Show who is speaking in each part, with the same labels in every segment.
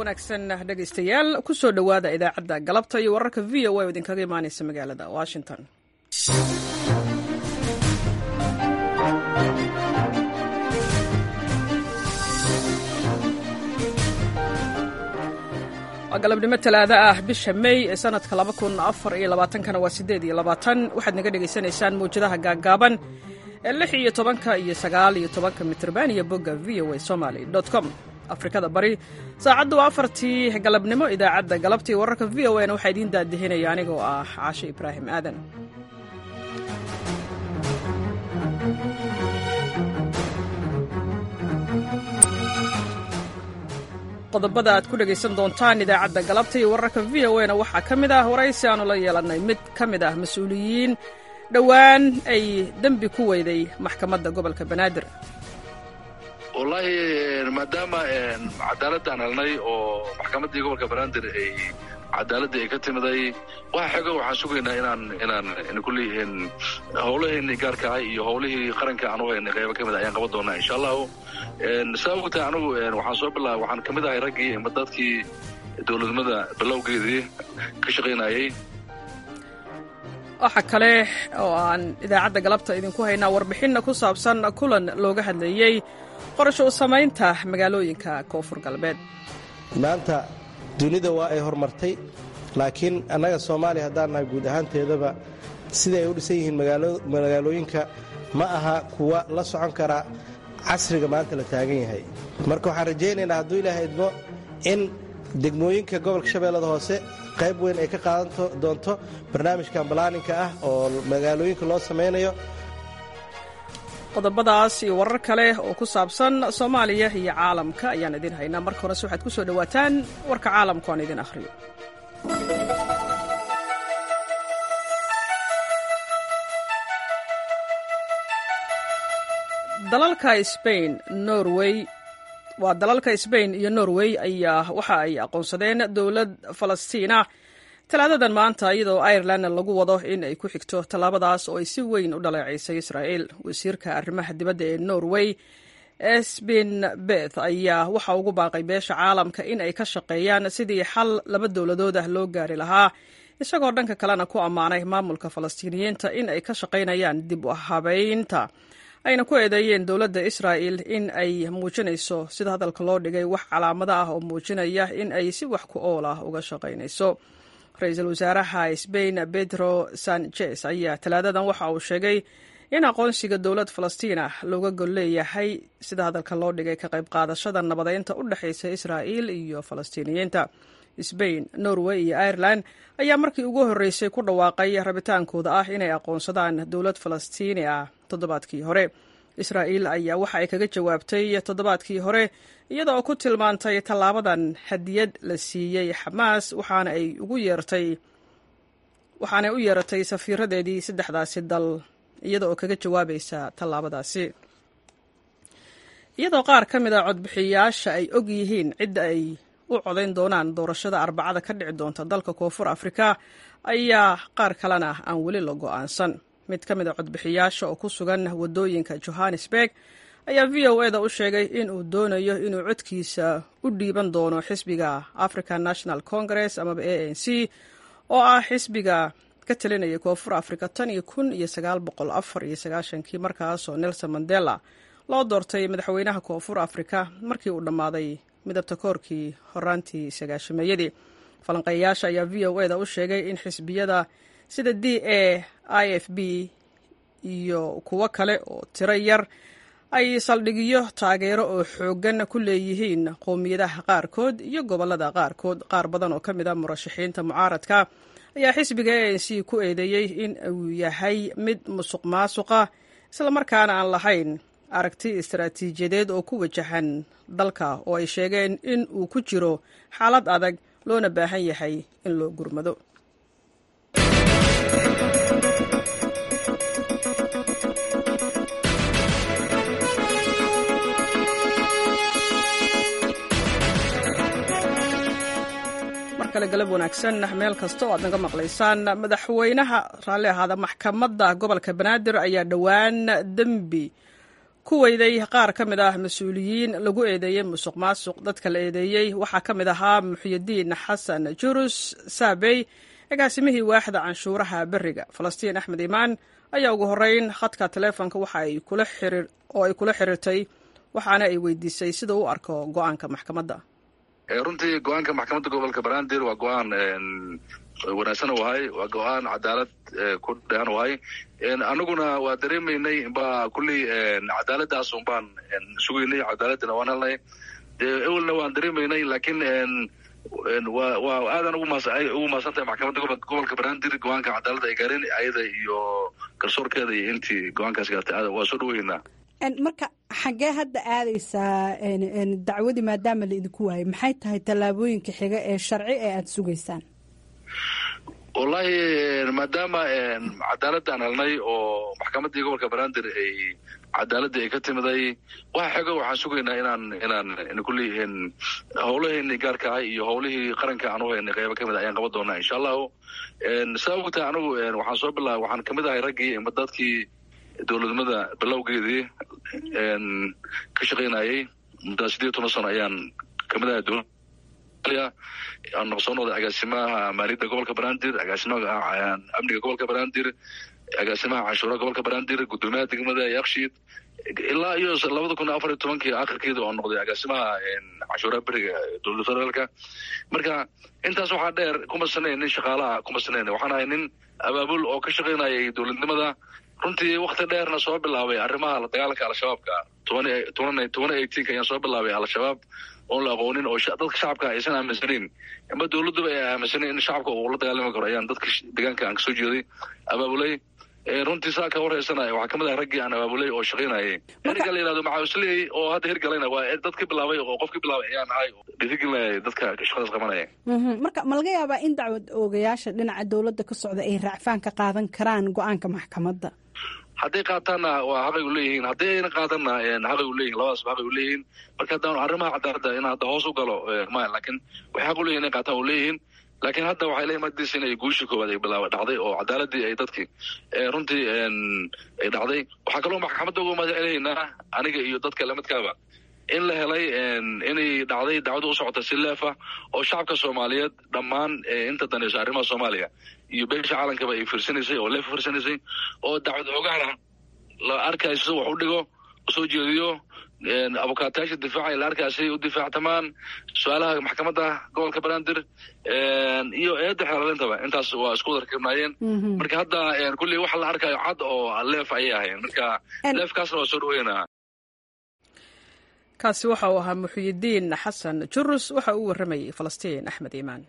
Speaker 1: wanaagsan dhegaystayaal ku soo dhowaada idaacadda galabta iyo wararka v o a oo idinkaga imaanaysa magaalada washington waa galabnimo talaado ah bisha may ee sanadka kana waa sideed iyo labaatan waxaad naga dhegaysanaysaan mawjadaha gaaggaaban ee lix iyo tobanka iyo sagaal iyo tobanka mitrban iyo bogga v o a somaly com afrikada bari saacaddu waa afartii galabnimo idaacadda galabtii wararka v o a na waxaa idiin daadihinaya anigoo ah caashe ibraahim aadan qodobada aad ku dhegaysan doontaan idaacadda galabta iyo wararka v o a na waxaa ka mid ah waraysi aanu la yeelannay mid ka mid ah mas-uuliyiin dhowaan ay dembi ku weyday maxkamadda gobolka banaadir
Speaker 2: wallaahi maadaama cadaaladaan helnay oo maxkamaddii gobolka banaadir ay cadaaladii ay ka timiday waxa xego waxaan sugaynaa inaan inaan kulley howlaheenii gaarka ah iyo howlihii qaranka aan u haynay qaybo ka mid a ayaan qaban doonaa insha allahu saa ogtahay anigu waxaan soo bilaabay waxaan ka mid ahay raggii ama dadkii dowladnimada bilowgeedii ka shaqaynayay
Speaker 1: waxa kale oo aan idaacadda galabta idinku haynaa warbixinna ku saabsan kulan looga hadlayey qorasho u samaynta magaalooyinka koonfur galbeed
Speaker 3: maanta dunida waa ay horumartay laakiin annaga soomaaliya haddaan nahay guud ahaanteedaba siday ay u dhisan yihiin magaalooyinka ma aha kuwa la socon kara casriga maanta la taagan yahay marka waxaan rajaynaynaa hadduu ilaaha idmo in degmooyinka gobolka shabeellada hoose qayb weyn ay ka qaadan doonto barnaamijkan balaaninka ah oo magaalooyinka loo samaynayo
Speaker 1: qodobadaas iyo warar kale oo ku saabsan soomaaliya iyo caalamka ayaan idin haynaa marka horese waxaad ku soo dhowaataan warka caalamku aan idin akhriyo dalalka sbain norway waa dalalka sbain iyo norway ayaa waxa ay aqoonsadeen dowlad falastiina talaadadan maanta iyadoo ireland lagu wado in ay ku xigto tallaabadaas oo ay si weyn u dhaleecaysay israa'il wasiirka arrimaha dibadda ee norway esbin beth ayaa waxa ugu baaqay beesha caalamka in ay ka shaqeeyaan sidii xal laba dowladood ah loo gaari lahaa isagoo dhanka kalena ku ammaanay maamulka falastiiniyiinta in ay ka shaqaynayaan dib u habaynta ayna ku eedeeyeen dowladda israa'il in ay muujinayso sida hadalka loo dhigay wax calaamado ah oo muujinaya in ay si wax ku ool ah uga shaqaynayso ra-iisul wasaaraha sbain pedro sanchez ayaa talaadadan waxa uu sheegay in aqoonsiga dowlad falastiin ah looga gol leeyahay sida hadalka loo dhigay ka qayb qaadashada nabadeynta u dhexaysa israa'il iyo falastiiniyiinta sbain norway iyo ireland ayaa markii ugu horreysay ku dhawaaqay rabitaankooda ah inay aqoonsadaan dowlad falastiini ah toddobaadkii hore israa'iil ayaa waxa ay kaga jawaabtay toddobaadkii hore iyada oo ku tilmaantay tallaabadan hadiyad la siiyey xamaas waxaana ay ugu yeertay waxaanay u yeeratay safiiradeedii saddexdaasi dal iyada oo kaga jawaabaysa tallaabadaasi iyadoo qaar ka mid a codbixiyayaasha ay og yihiin cidda ay u codayn doonaan doorashada arbacada ka dhici doonta dalka koonfur afrika ayaa qaar kalena aan weli la go'aansan mid ka mid a codbixiyaasha oo ku sugan waddooyinka johannesburg ayaa v o eda u sheegay in uu doonayo inuu codkiisa u dhiiban doono xisbiga african national congress amaba a n c oo ah xisbiga ka talinaya koonfur afrika tan iyo kun iyo sagaal boqol afar iyo sagaashankii markaasoo nelson mandela loo doortay madaxweynaha koonfur afrika markii uu dhammaaday midabta koorkii horaantii sagaashameeyadii falanqeeyayaasha ayaa v o eda u sheegay in xisbiyada sida d a i f b iyo kuwo kale oo tiro yar ay saldhigyo taageero oo xooggan ku leeyihiin qowmiyadaha qaarkood iyo gobollada qaarkood qaar badan oo ka mid a murashaxiinta mucaaradka ayaa xisbiga a n c ku eedeeyey in uu yahay mid musuq maasuqa islamarkaana aan lahayn aragti istaraatiijiyadeed oo ku wajahan dalka oo ay sheegeen in uu ku jiro xaalad adag loona baahan yahay in loo gurmado galab wanaagsan meel kasta oo aad naga maqlaysaan madaxweynaha raalli ahaada maxkamadda gobolka banaadir ayaa dhowaan dembi ku weyday qaar ka mid ah mas-uuliyiin lagu eedeeyey musuq maasuq dadka la eedeeyey waxaa ka mid ahaa muxyidiin xasan jurus saabey agaasimihii waaxda canshuuraha beriga falastiin axmed imaan ayaa ugu horeyn khadka taleefonka waxa ay kula xiriir oo ay kula xiriirtay waxaana ay weydiisay sida u arko go-aanka maxkamadda
Speaker 2: runtii go-aanka maxkamadda gobolka banaadir waa go-aan wanaagsan wahay waa go-aan cadaalad ku dhehan wahay anaguna waa dareemaynay ba kulley cadaaladaas un baan sugaynay cadaaladina waan helnay ewelna waan dareemaynay laakiin wa waa aadan ugu mahadsan tahay maxkamadda gobolka banaadir go-aanka cadaaladda ay gaareen ayada iyo garsoorkeeda iyo intii go-aankaas gaartay waa soo dhaweynaa
Speaker 4: marka xaggee hadda aadaysaa dacwadii maadaama la idinku waayay maxay tahay tallaabooyinka xiga ee sharci ee aada sugaysaan
Speaker 2: wallahi maadaama cadaaladaan helnay oo maxkamaddii gobolka banaadir ay cadaaladii ay ka timiday waxa xego waxaan sugaynaa inaan inaan kulley howlaheeni gaarka ah iyo howlihii qaranka aan u haynay qeybo kamid a ayaan qaban doonaa insha allahu saa ogtahay anigu waxaan soo bilaabay waxaan kamid ahay raggii dadkii dowladnimada bilowgeedii ka shaqaynayay muddaa sideed toban sano ayaan kamid ahay dowlad aan soo noqday agaasimaha maaliyadda gobolka banaadir agaasimaha amniga gobolka banaadir agaasimaha canshuuraha gobolka banaadir guddoomiyaha degmada yakshiid ilaa iyo labada kun afar iyo tobankii akhirkeeda oo noqday agaasimaha canshuuraha beriga dowladda federaalka marka intaas waxaa dheer kuma sanayn nin shaqaalaha kuma sanayn waxaan ahay nin abaabul oo ka shaqaynayay dowladnimada runtii wakti dheerna soo bilaabay arrimaha la dagaalanka al-shabaabka toban eighteenka ayaan soo bilaabay al-shabaab oon la aqoonin oo dadka shacabka aysan aaminsanayn ama dowladduba ay aaminsaneyn in shacabka uu la dagaalami karo ayaan dadka deegaanka aan kasoo jeeday abaabulay runtii saa ka warhaysanaya waxaa kamid ah raggii aan abaabulay oo shaqaynayay erga la yihahdo maxaawisley oo hadda hirgalayna waa dadkii bilaabay oo qofkii bilaabay ayaan ahay dhiirigelinaya dadka shaqadaas qabanaya
Speaker 4: marka ma laga yaabaa in dacwad oogayaasha dhinaca dowladda ka socda ay raacfaan ka qaadan karaan go-aanka maxkamadda
Speaker 2: hadday qaataanna waa xaqay u leeyihiin hadday ayna qaadanna xaqay u leeyihin labadaasba xaqay u leeyihiin marka haddaan arrimaha cadaaladda in hadda hoos u galo maya laakiin waxay xaq u leyihin inay qaataan u leeyihiin laakiin hadda waxay la imaadaysa inay guushii koowaad ay bilaaba dhacday oo cadaaladii ay dadkii runtii ay dhacday waxaa kaloo maxkamadda uga mahadcelinaynaa aniga iyo dadka lamidkaaba in la helay inay dhacday dacwada u socota si leefa oo shacabka soomaaliyeed dhammaan inta danayso arrimaha soomaaliya iyo beesha caalankaba ay fiirsanaysay oo leefa fiirsanaysay oo dacwad ogaana la arkayso wax u dhigo usoo jeediyo abukaatayaasha difaaca la arkaysay u difaactamaan su-aalaha maxkamadda gobolka banaadir iyo eedda xeelaalintaba intaas waa isku wada rakibnaayeen marka hadda kulley waxa la arkayo cad oo leef ayay ahayn marka leefkaasna waa soo dhaweynaa
Speaker 1: kaasi waxa uu ahaa muxyidiin xasan jurus waxa uu warramayay falastiin axmed iimaan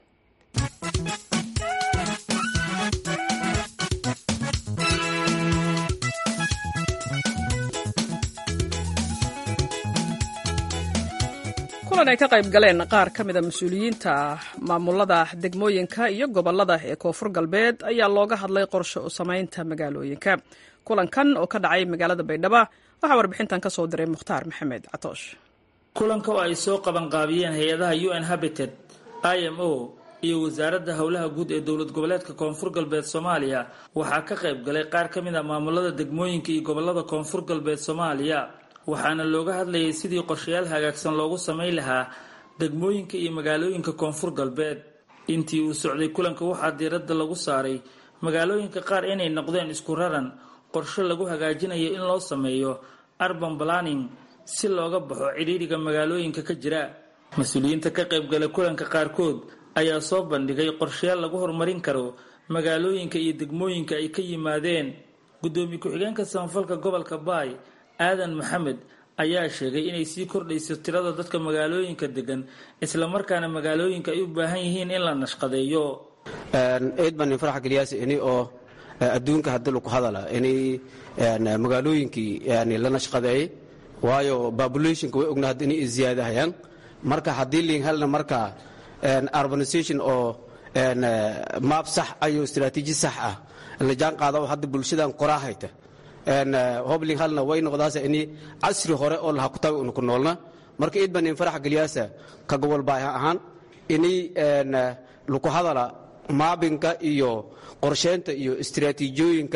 Speaker 1: kulan ay ka qayb galeen qaar ka mida mas-uuliyiinta maamulada degmooyinka iyo gobolada ee koonfur galbeed ayaa looga hadlay qorshe u samaynta magaalooyinka kulankan oo ka dhacay magaalada baydhabo waxaa warbixintan ka soo diray mukhtaar maxamed catoosh
Speaker 5: kulanka oo ay soo qabanqaabiyeen hay-adaha u n habited i m o iyo wasaaradda howlaha guud ee dowlad goboleedka koonfur galbeed soomaaliya waxaa ka qayb galay qaar ka mid a maamulada degmooyinka iyo gobolada koonfur galbeed soomaaliya waxaana looga hadlayay sidii qorshayaal hagaagsan loogu samayn lahaa degmooyinka iyo magaalooyinka koonfur galbeed intii uu socday kulanka waxaa diiradda lagu saaray magaalooyinka qaar inay noqdeen isku raran qorshe lagu hagaajinayo in loo sameeyo urban planning si looga baxo cidhiidhiga magaalooyinka ka jira mas-uuliyiinta ka qaybgalay kulanka qaarkood ayaa soo bandhigay qorshayaal lagu horumarin karo magaalooyinka iyo degmooyinka ay ka yimaadeen guddoomiye ku-xigeenka samafalka gobolka baay aadan maxamed ayaa sheegay inay sii kordhayso tirada dadka magaalooyinka degan islamarkaana magaalooyinka ay u baahan yihiin in la nashqadeeyo
Speaker 6: eed baan nin farax geliyaas ini oo adduunka haddi laku hadala inay magaalooyinkii yani la nashqadeeyey waayo populationka way ogna hadda inay ziyaadahayaan marka haddii liin helna marka urbanization oo maab sax ayo istaraatiiji sax ah la jaan qaada hadda bulshadan qoraa hayta hobling halna way noqdaasa ini casri hore oo laha kutabi una ku noolna marka iid baan in farax geliyaasa ka gobol baaha ahaan ini laku hadala maabinka iyo qorsheynta iyo istiraatiijiyooyinka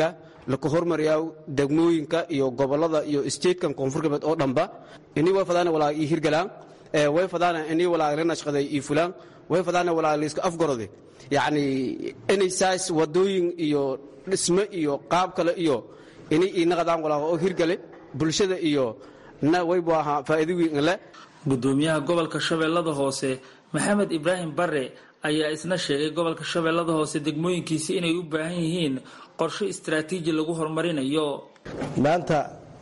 Speaker 6: laka hormariyaa degmooyinka iyo gobolada iyo statekan koonfur galbeed oo dhanba ini way fadaana walaa ii hirgalaan way fadaana ini walaa la nashqaday ii fulaan way fadaana walaa layska afgarode yacni inay saas wadooyin iyo dhisme iyo qaab kale iyo inay ii naqadaan walaa oo hirgale bulshada iyo na waybu ahaa faa'iido weyn le
Speaker 5: gudoomiyaha gobolka shabeellada hoose maxamed ibraahim bare ayaa isna sheegay gobolka shabeellada hoose degmooyinkiisi inay u baahan yihiin qorshe istaraatiiji lagu horumarinayo
Speaker 3: maanta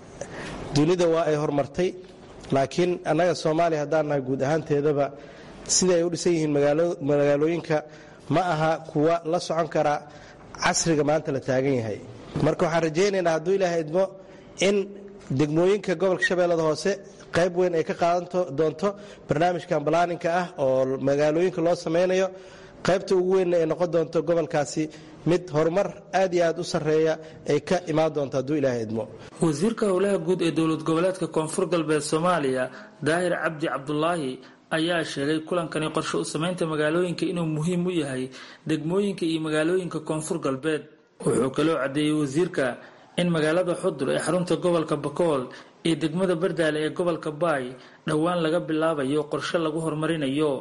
Speaker 3: dunida waa ay horumartay laakiin annaga soomaaliya haddaan nahay guud ahaanteedaba sida ay u dhisan yihiin magaalooyinka ma aha kuwa la socon kara casriga maanta la taagan yahay marka waxaan rajaynaynaa hadduu ilaahay idmo in degmooyinka gobolka shabeellada hoose qayb weyn ay ka qaadan doonto barnaamijkan balaaninka ah oo magaalooyinka loo samaynayo qaybta ugu weynna ay noqon doonto gobolkaasi mid horumar aad iyo aad u sarreeya ay ka imaan doonto hadduu ilaahay idmo
Speaker 5: wasiirka howlaha guud ee dowlad goboleedka koonfur galbeed soomaaliya daahir cabdi cabdulaahi ayaa sheegay kulankani qorshe u samaynta magaalooyinka inuu muhiim u yahay degmooyinka iyo magaalooyinka koonfur galbeed wuxuu kaloo caddeeyey wasiirka in magaalada xudur ee xarunta gobolka bakool iyo degmada bardaale ee gobolka baay dhowaan laga bilaabayo qorshe lagu horumarinayo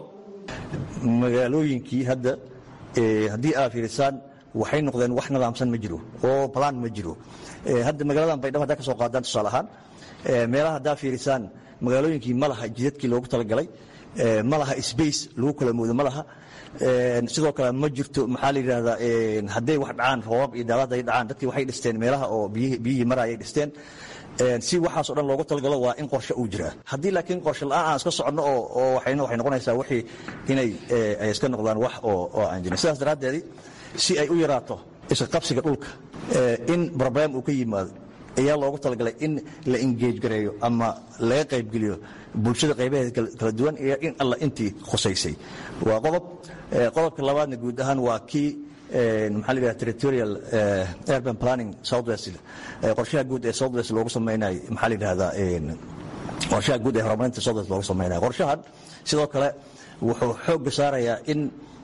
Speaker 7: magaalooyinkii hadda haddii aad fiirisaan waxay noqdeen wax nidaamsan ma jiro oo balaan ma jiro hadda magaaladan baydhabo haddaa ka soo qaadaan tusaale ahaan meelaha haddaa fiirisaan magaalooyinkii ma laha jidadkii loogu talagalay ma laha space lagu kala moodo ma laha sidoo kale ma jirto maxaa la yidhahdaa hadday wax dhacaan roobab iyo daalaad ay dhacaan dadkii waxay dhisteen meelaha oo biyihii marayay dhisteen si waxaasoo dhan loogu talagalo waa in qorshe uu jiraa haddii laakiin qorshe la'aan aan iska soconno oo waxayna waxay noqonaysaa wixii inay ay iska noqdaan wax oo aan jirin sidaas daraaddeedii si ay u yaraato iska qabsiga dhulka in broblem uu ka yimaado ayaa loogu talagalay in la engeej gareeyo ama laga qaybgeliyo bulshada qaybaheeda kala duwan iyo in alla intii khusaysay waa qodob qodobka labaadna guud ahaan waa kii maxaa la yidhaha territorial urban planning southwest qorshaha guud ee southwest loogu samaynayo maxaa la yidhahdaa qorshaha guud ee horumarinta southwest loogu samaynayo qorshahan sidoo kale wuxuu xoogga saarayaa in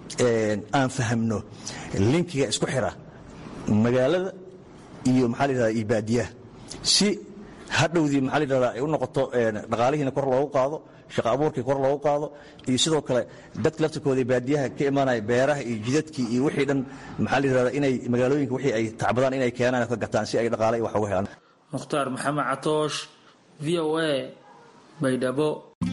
Speaker 7: aan fahamno linkiga isku xira magaalada iyo maxaa la yidhahdaa iyo baadiyaha si hadhowdii maxaa la yidhahdaa ay u noqoto dhaqaalihiina kor loogu qaado shaqa abuurkii kor loogu qaado iyo sidoo kale dadka laftirkooda baadiyaha ka imaanaya beeraha iyo jidadkii iyo wixii dhan maxaa la yidhahdaa inay magaalooyinka wixii ay tacbadaan inay keenaan ka gataan si ay dhaqaale wax uga helaan
Speaker 5: mukhtaar maxamed catoosh v o a baydhabo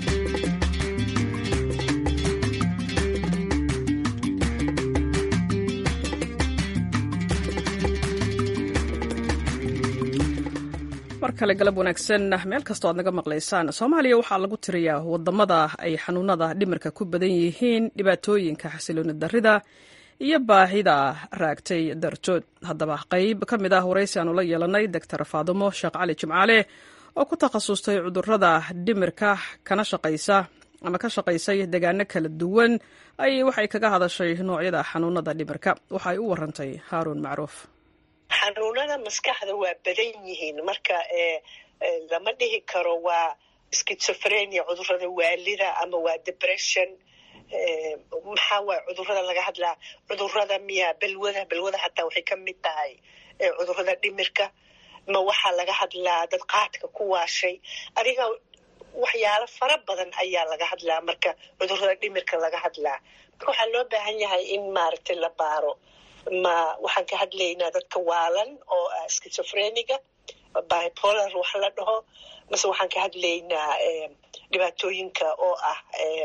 Speaker 1: mar kale galab wanaagsan meel kastoo aad naga maqlaysaan soomaaliya waxaa lagu tiriyaa wadamada ay xanuunada dhimirka ku badan yihiin dhibaatooyinka xasilooni darida iyo baahida raagtay dartood haddaba qayb ka mid ah waraysi aanu la yeelanay doctor faadumo sheekh cali jimcaale oo ku takhasustay cudurada dhimirka kana shaqaysa ama ka shaqaysay degaano kala duwan ay waxay kaga hadashay noocyada xanuunada dhimirka waxaay u warantay haaruun macruuf
Speaker 8: xanuunada maskaxda waa badan yihiin marka lama dhihi karo waa schizophrenia cudurada waalida ama waa depression maxaa waay cudurada laga hadlaa cudurada miya balwada balwada xataa waxay ka mid tahay cudurada dhimirka ma waxaa laga hadlaa dad qaadka ku waashay adiga waxyaalo fara badan ayaa laga hadlaa marka cudurada dhimirka laga hadlaa marka waxaa loo baahan yahay in maaragtay la baaro ma waxaan ka hadlaynaa dadka waalan oo ah schizophreniga bipolar wax la dhaho mase waxaan ka hadlaynaa dhibaatooyinka oo ah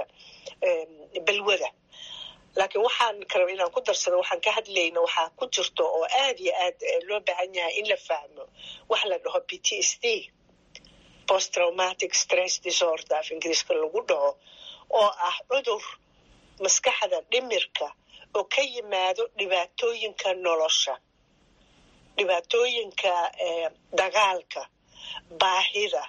Speaker 8: balwada laakiin waxaan karaba inaan ku darsado waxaan ka hadlayna waxaa ku jirto oo aad iyo aad loo baahan yahay in la fahmo wax la dhaho p t s d post traumatic stress disorder af ingiriiska lagu dhaho oo ah cudur maskaxda dhimirka oo ka yimaado dhibaatooyinka nolosha dhibaatooyinka dagaalka baahida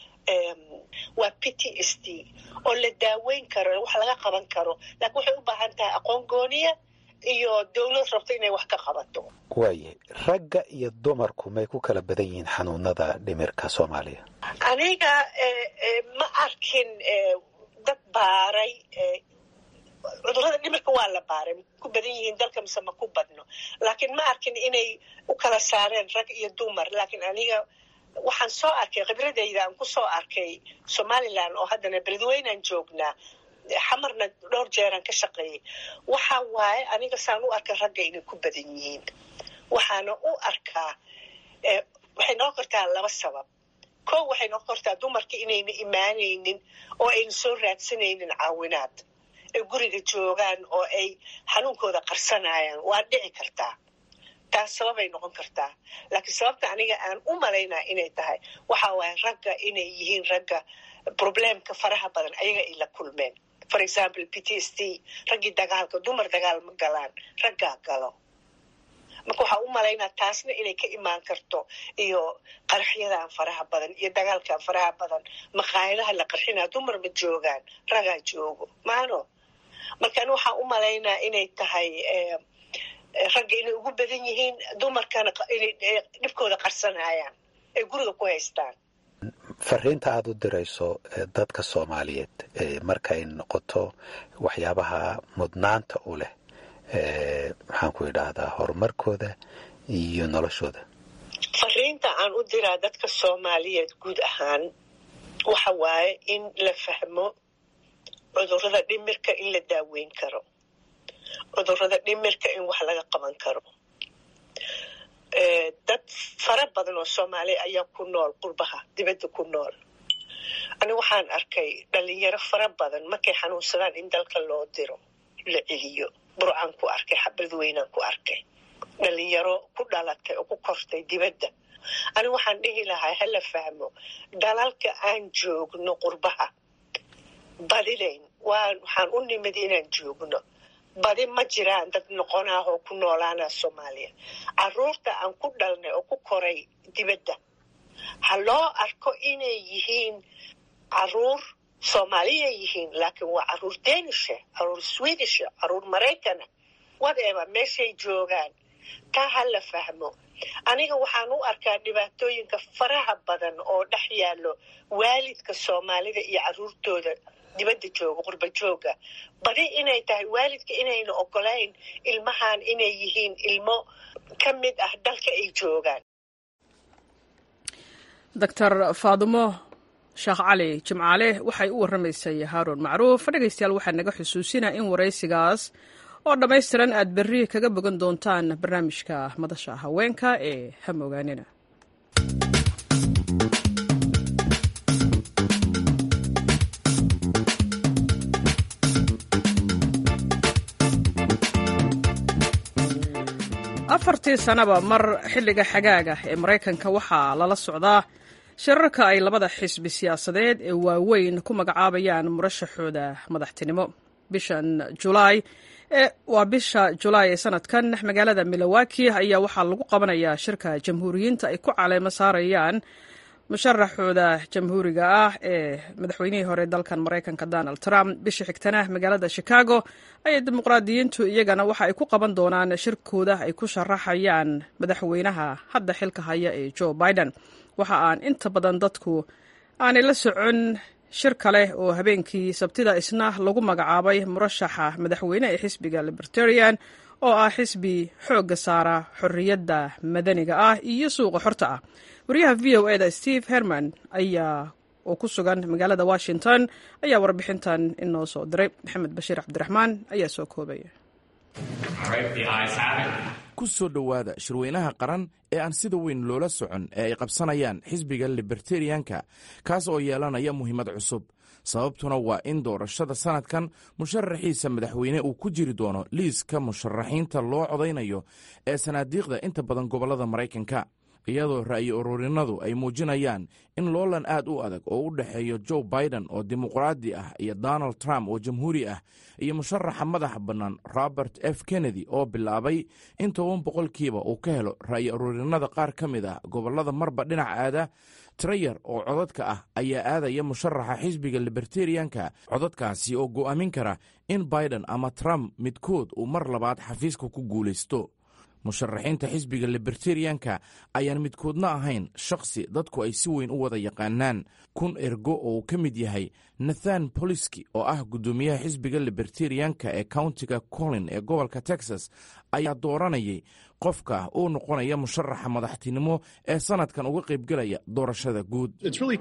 Speaker 8: waa p t s d oo la daaweyn karo wax laga qaban karo laakiin waxay u baahan tahay aqoon gooniya iyo dowlad rabto inay wax ka qabato
Speaker 9: waayahay ragga iyo dumarku may ku kala badan yihiin xanuunada dhimirka soomaaliya
Speaker 8: aniga ma arkin dad baaray cudurrada dhimirka waa la baaray ku badan yihiin dalka mise ma ku badno laakiin ma arkin inay u kala saareen rag iyo dumar laakiin aniga waxaan soo arkay khibradayda aan ku soo arkay somalilan oo haddana beledweynaan joognaa xamarna dhowr jeeraan ka shaqeeyey waxa waaye aniga saan u arkay ragga inay ku badan yihiin waxaana u arkaa waxay noqon kartaa laba sabab ko waxay noqon kartaa dumarka inayna imaanaynin oo ayna soo raadsanaynin caawinaad ay guriga joogaan oo ay xanuunkooda qarsanayaan waa dhici kartaa taas sababay noqon kartaa laakiin sababta aniga aan u malaynaa inay tahay waxa waaye ragga inay yihiin ragga probleemka faraha badan ayaga ay la kulmeen for example p t s t raggii dagaalka dumar dagaal ma galaan raggaa galo marka waxaa u malaynaa taasna inay ka imaan karto iyo qarxyadan faraha badan iyo dagaalkan faraha badan maqaayadaha la qarxinaa dumar ma joogaan ragaa joogo maano markaan waxaa u malaynaa inay tahay ragga inay ugu badan yihiin dumarkana inay dhibkooda qarsanayaan ay guriga ku haystaan
Speaker 9: fariinta aada u dirayso dadka soomaaliyeed markay noqoto waxyaabaha mudnaanta u leh maxaan ku idhaahdaa horumarkooda iyo noloshooda
Speaker 8: fariinta aan u diraa dadka soomaaliyeed guud ahaan waxa waaye in la fahmo cudurrada dhimirka in la daaweyn karo cudurrada dhimirka in wax laga qaban karo dad fara badan oo soomaaliya ayaa ku nool qurbaha dibadda ku nool ani waxaan arkay dhalinyaro fara badan markay xanuunsadaan in dalka loo diro la celiyo burcaan ku arkay xabadweynaan ku arkay dhalinyaro ku dhalatay oo ku kortay dibadda ani waxaan dhihi lahaa hala fahmo dalalka aan joogno qurbaha badidayn waxaan u nimid inaan joogno badi ma jiraan dad noqonah oo ku noolaana soomaaliya caruurta aan ku dhalnay oo ku koray dibadda ha loo arko inay yihiin caruur soomaaliyay yihiin laakiin waa caruur danisha caruur swedisha caruur maraykana whatever meeshay joogaan taa ha la fahmo aniga waxaan u arkaa dhibaatooyinka faraha badan oo dhex yaallo waalidka soomaalida iyo caruurtooda dibadda jooga qurba jooga badi inay tahay waalidka inayna ogolayn ilmahan inay yihiin ilmo ka mid ah dalka ay joogaan
Speaker 1: doctor faadumo sheekh cali jimcaale waxay u warramaysay haaruun macruuf dhegaystayaal waxaa naga xusuusinaa in waraysigaas oo dhammaystiran aad berri kaga bogan doontaan barnaamijka madasha haweenka ee hamogaanina afartii sanaba mar xilliga xagaaga ee maraykanka waxaa lala socdaa shirarka ay labada xisbi siyaasadeed ee waaweyn ku magacaabayaan murashaxooda madaxtinimo bishan julaay waa bisha julaay ee sanadkan magaalada milowaki ayaa waxaa lagu qabanayaa shirka jamhuuriyiinta ay ku caleemo saarayaan musharaxooda jamhuuriga ah ee madaxweynihii hore dalkan maraykanka donald trump bisha xigtana magaalada chicago ayay dimuqraadiyiintu iyagana waxa ay ku qaban doonaan shirkooda ay ku sharaxayaan madaxweynaha hadda xilka haya ee joe biden waxa aan inta badan dadku aanay la socon shir kale oo habeenkii sabtida isna lagu magacaabay murashaxa madaxweyne ee xisbiga libertarian oo ah xisbi xoogga saara xorriyadda madaniga ah iyo suuqa xorta ah wariyaha v o eda steve herman ayaa oo ku sugan magaalada washington ayaa warbixintan inoo soo diray maxamed bashiir cabdiraxmaan ayaa soo koobaya
Speaker 10: ku soo dhowaada shirweynaha qaran ee aan sida weyn loola socon ee ay qabsanayaan xisbiga libertarianka kaas oo yeelanaya muhiimad cusub sababtuna waa in doorashada sanadkan musharaxiisa madaxweyne uu ku jiri doono liiska musharaxiinta loo codaynayo ee sanaadiiqda inta badan gobollada maraykanka iyadoo ra'yi ururinadu ay muujinayaan in loolan aad u adag oo u dhexeeyo joe biden oo dimuqraadi ah iyo donald trump oo jamhuuri ah iyo musharaxa madaxa bannaan robert f kennedy oo bilaabay in toban boqolkiiba uu ka helo ra'yi ururinada qaar ka mid ah gobollada marba dhinac aada trayer oo codadka ah ayaa aadaya musharaxa xisbiga libertarianka codadkaasi oo go'aamin kara in biden ama trump midkood uu mar labaad xafiiska ku guulaysto musharaxiinta xisbiga libertarianka ayaan midkoodna ahayn shakhsi dadku ay si weyn u wada yaqaanaan kun ergo oo uu ka mid yahay nathan boliski oo ah guddoomiyaha xisbiga libertarianka ee countiga colin ee gobolka texas ayaa dooranayay qofka uu noqonaya musharaxa madaxtinimo ee sanadkan uga qaybgelaya doorashada guud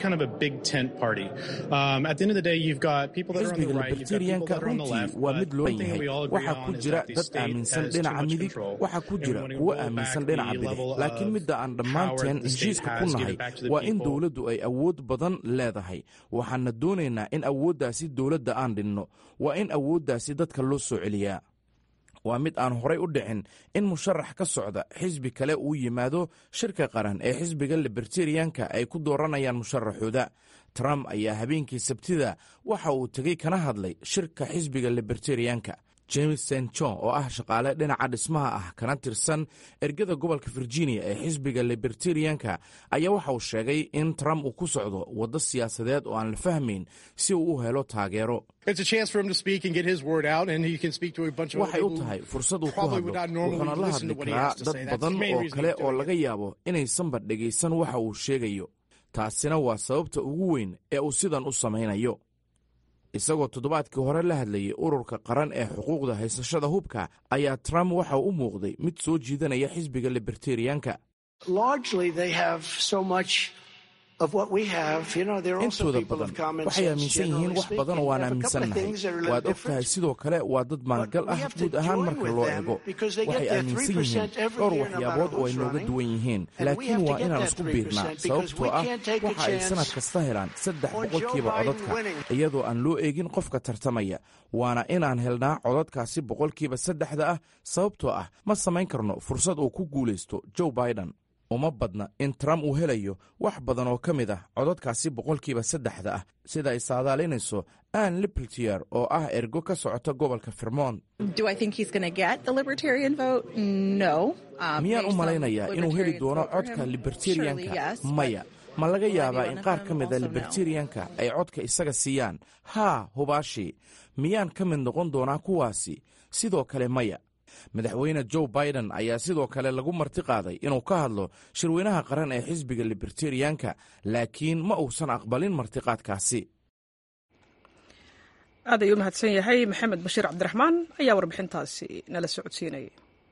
Speaker 10: xisbiga libertarianka runtii waa mid loo yahay waxaa ku jira dad aaminsan dhinaca midig waxaa ku jira kuwo aaminsan dhinaca bidix laakiin midda aan dhammaanteen heshiiska ku nahay waa in dowladdu ay awood badan leedahay waxaana doonaynaa in awooddaasi dowladda aan dhinno waa in awooddaasi dadka loo soo celiyaa waa mid aan horay u dhicin in musharax ka socda xisbi kale uu yimaado shirka qaran ee xisbiga libertarianka ay ku dooranayaan musharaxooda trump ayaa habeenkii sabtida waxa uu tegey kana hadlay shirka xisbiga libertarianka james st john oo ah shaqaale dhinaca dhismaha ah kana tirsan ergada gobolka virginia ee xisbiga libertarianka ayaa waxa uu sheegay in trump uu ku socdo waddo siyaasadeed oo aan la fahmayn si uu u helo taageero waxay u tahay fursad uu ku hadlo wuxuuna la hadli karaa dad badan oo kale oo laga yaabo inaysanba dhegaysan waxa uu sheegayo taasina waa sababta ugu weyn ee uu sidan u samaynayo isagoo toddobaadkii hore la hadlayay ururka qaran ee xuquuqda haysashada hubka ayaa trump waxa uu u muuqday mid soo jiidanaya xisbiga libertarianka intooda badan waxay aaminsan yihiin wax badan oo aan aaminsannahay waad og tahay sidoo kale waa dad maangal ah guud ahaan marka loo eego waxay aaminsan yihiin dhowr waxyaabood oo ay nooga duwan yihiin laakiin waa inaan isku biirnaa sababtoo ah waxa ay sannad kasta helaan saddex boqolkiiba codadka iyadoo aan loo eegin qofka tartamaya waana inaan helnaa codadkaasi boqolkiiba saddexda ah sababtoo ah ma samayn karno fursad uu ku guulaysto joe biden uma badna in trump uu helayo wax badan oo ka mid ah codadkaasi boqolkiiba saddexda ah sida ay saadaalinayso ann lipltier oo ah ergo ka socota gobolka vermont miyaan u malaynayaa inuu heli doono codka libertarianka maya ma laga yaabaa in qaar ka mida libertarianka ay codka isaga siiyaan haa hubaashi miyaan ka mid noqon doonaa kuwaasi sidoo kale maya madaxweyne joe biden ayaa sidoo kale lagu marti qaaday inuu ka hadlo shirweynaha qaran ee xisbiga libertarianka laakiin ma uusan aqbalin martiqaadkaasi
Speaker 1: aad ayuu u mahadsan yahay maxamed bashiir cabdiraxmaan ayaa warbixintaasi nala socodsiinayay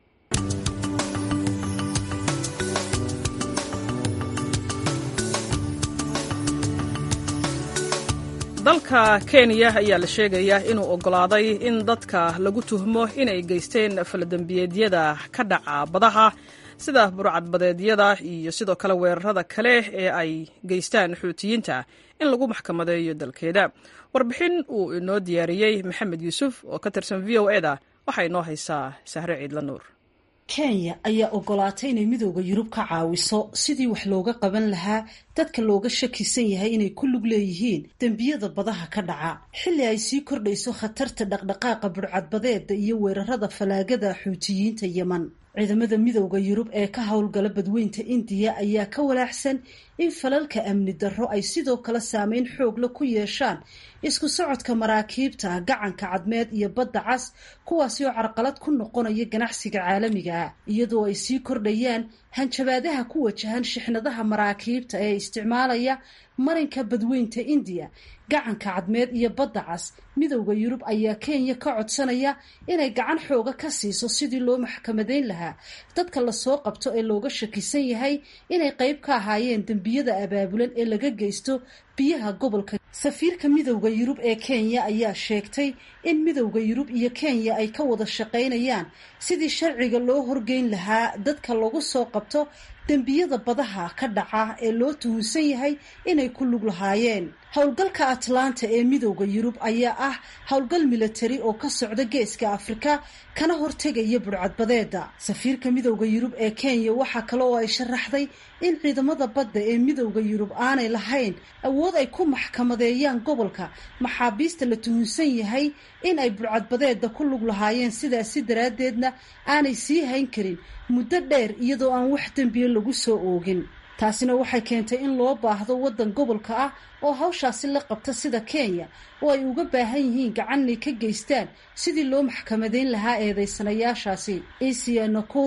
Speaker 1: dalka kenya ayaa la sheegayaa inuu oggolaaday in dadka lagu tuhmo inay geysteen faladembiyeedyada ka dhaca badaha sida burcadbadeedyada iyo sidoo kale weerarada kale ee ay geystaan xuutiyiinta in lagu maxkamadeeyo dalkeeda warbixin uu inoo diyaariyey maxamed yuusuf oo ka tirsan v o eda waxaa inoo haysaa sahre ciidla nuur
Speaker 11: kenya ayaa ogolaatay inay midooda yurub ka caawiso sidii wax looga qaban lahaa dadka looga shakisan yahay inay ku lug leeyihiin dembiyada badaha ka dhaca xilli ay sii kordhayso khatarta dhaqdhaqaaqa burcadbadeeda iyo weerarada falaagada xuutiyiinta yeman ciidamada midooda yurub ee ka howlgala badweynta indiya ayaa ka walaaxsan in falalka amni darro ay sidoo kale saameyn xoogla ku yeeshaan isku socodka maraakiibta gacanka cadmeed iyo badda cas kuwaasi oo carqalad ku noqonaya ganacsiga caalamiga ah iyadoo ay sii kordhayaan hanjabaadaha ku wajahan shixnadaha maraakiibta ee isticmaalaya marinka badweynta indiya gacanka cadmeed iyo badda cas midowda yurub ayaa kenya ka codsanaya inay gacan xooga ka siiso sidii loo maxkamadeyn lahaa dadka lasoo qabto ee looga shakisan yahay inay qeyb ka ahaayeen dembiyada abaabulan ee laga geysto biyaha gobolka safiirka midowda yurub ee kenya ayaa sheegtay in midowda yurub iyo kenya ay ka wada shaqaynayaan sidii sharciga loo horgeyn lahaa dadka lagu soo qabto dembiyada badaha ka dhaca ee loo tuhunsan yahay inay ku lug lahaayeen howlgalka atlanta ee midowda yurub ayaa ah howlgal milatari oo ka socda geeska afrika kana hortegaya burcadbadeeda safiirka midowda yurub ee kenya waxaa kale oo ay sharaxday in ciidamada badda ee midowda yurub aanay lahayn awood ay ku maxkamadeeyaan gobolka maxaabiista la tuhunsan yahay in ay burcadbadeeda ku lug lahaayeen sidaasi daraaddeedna aanay sii hayn karin muddo dheer iyadoo aan wax dembiya lagu soo oogin taasina waxay keentay in loo baahdo waddan gobolka ah oo hawshaasi la qabta sida kenya oo ay uga baahan yihiin gacan inay ka geystaan sidii loo maxkamadeyn lahaa eedeysanayaashaasi asia nakuru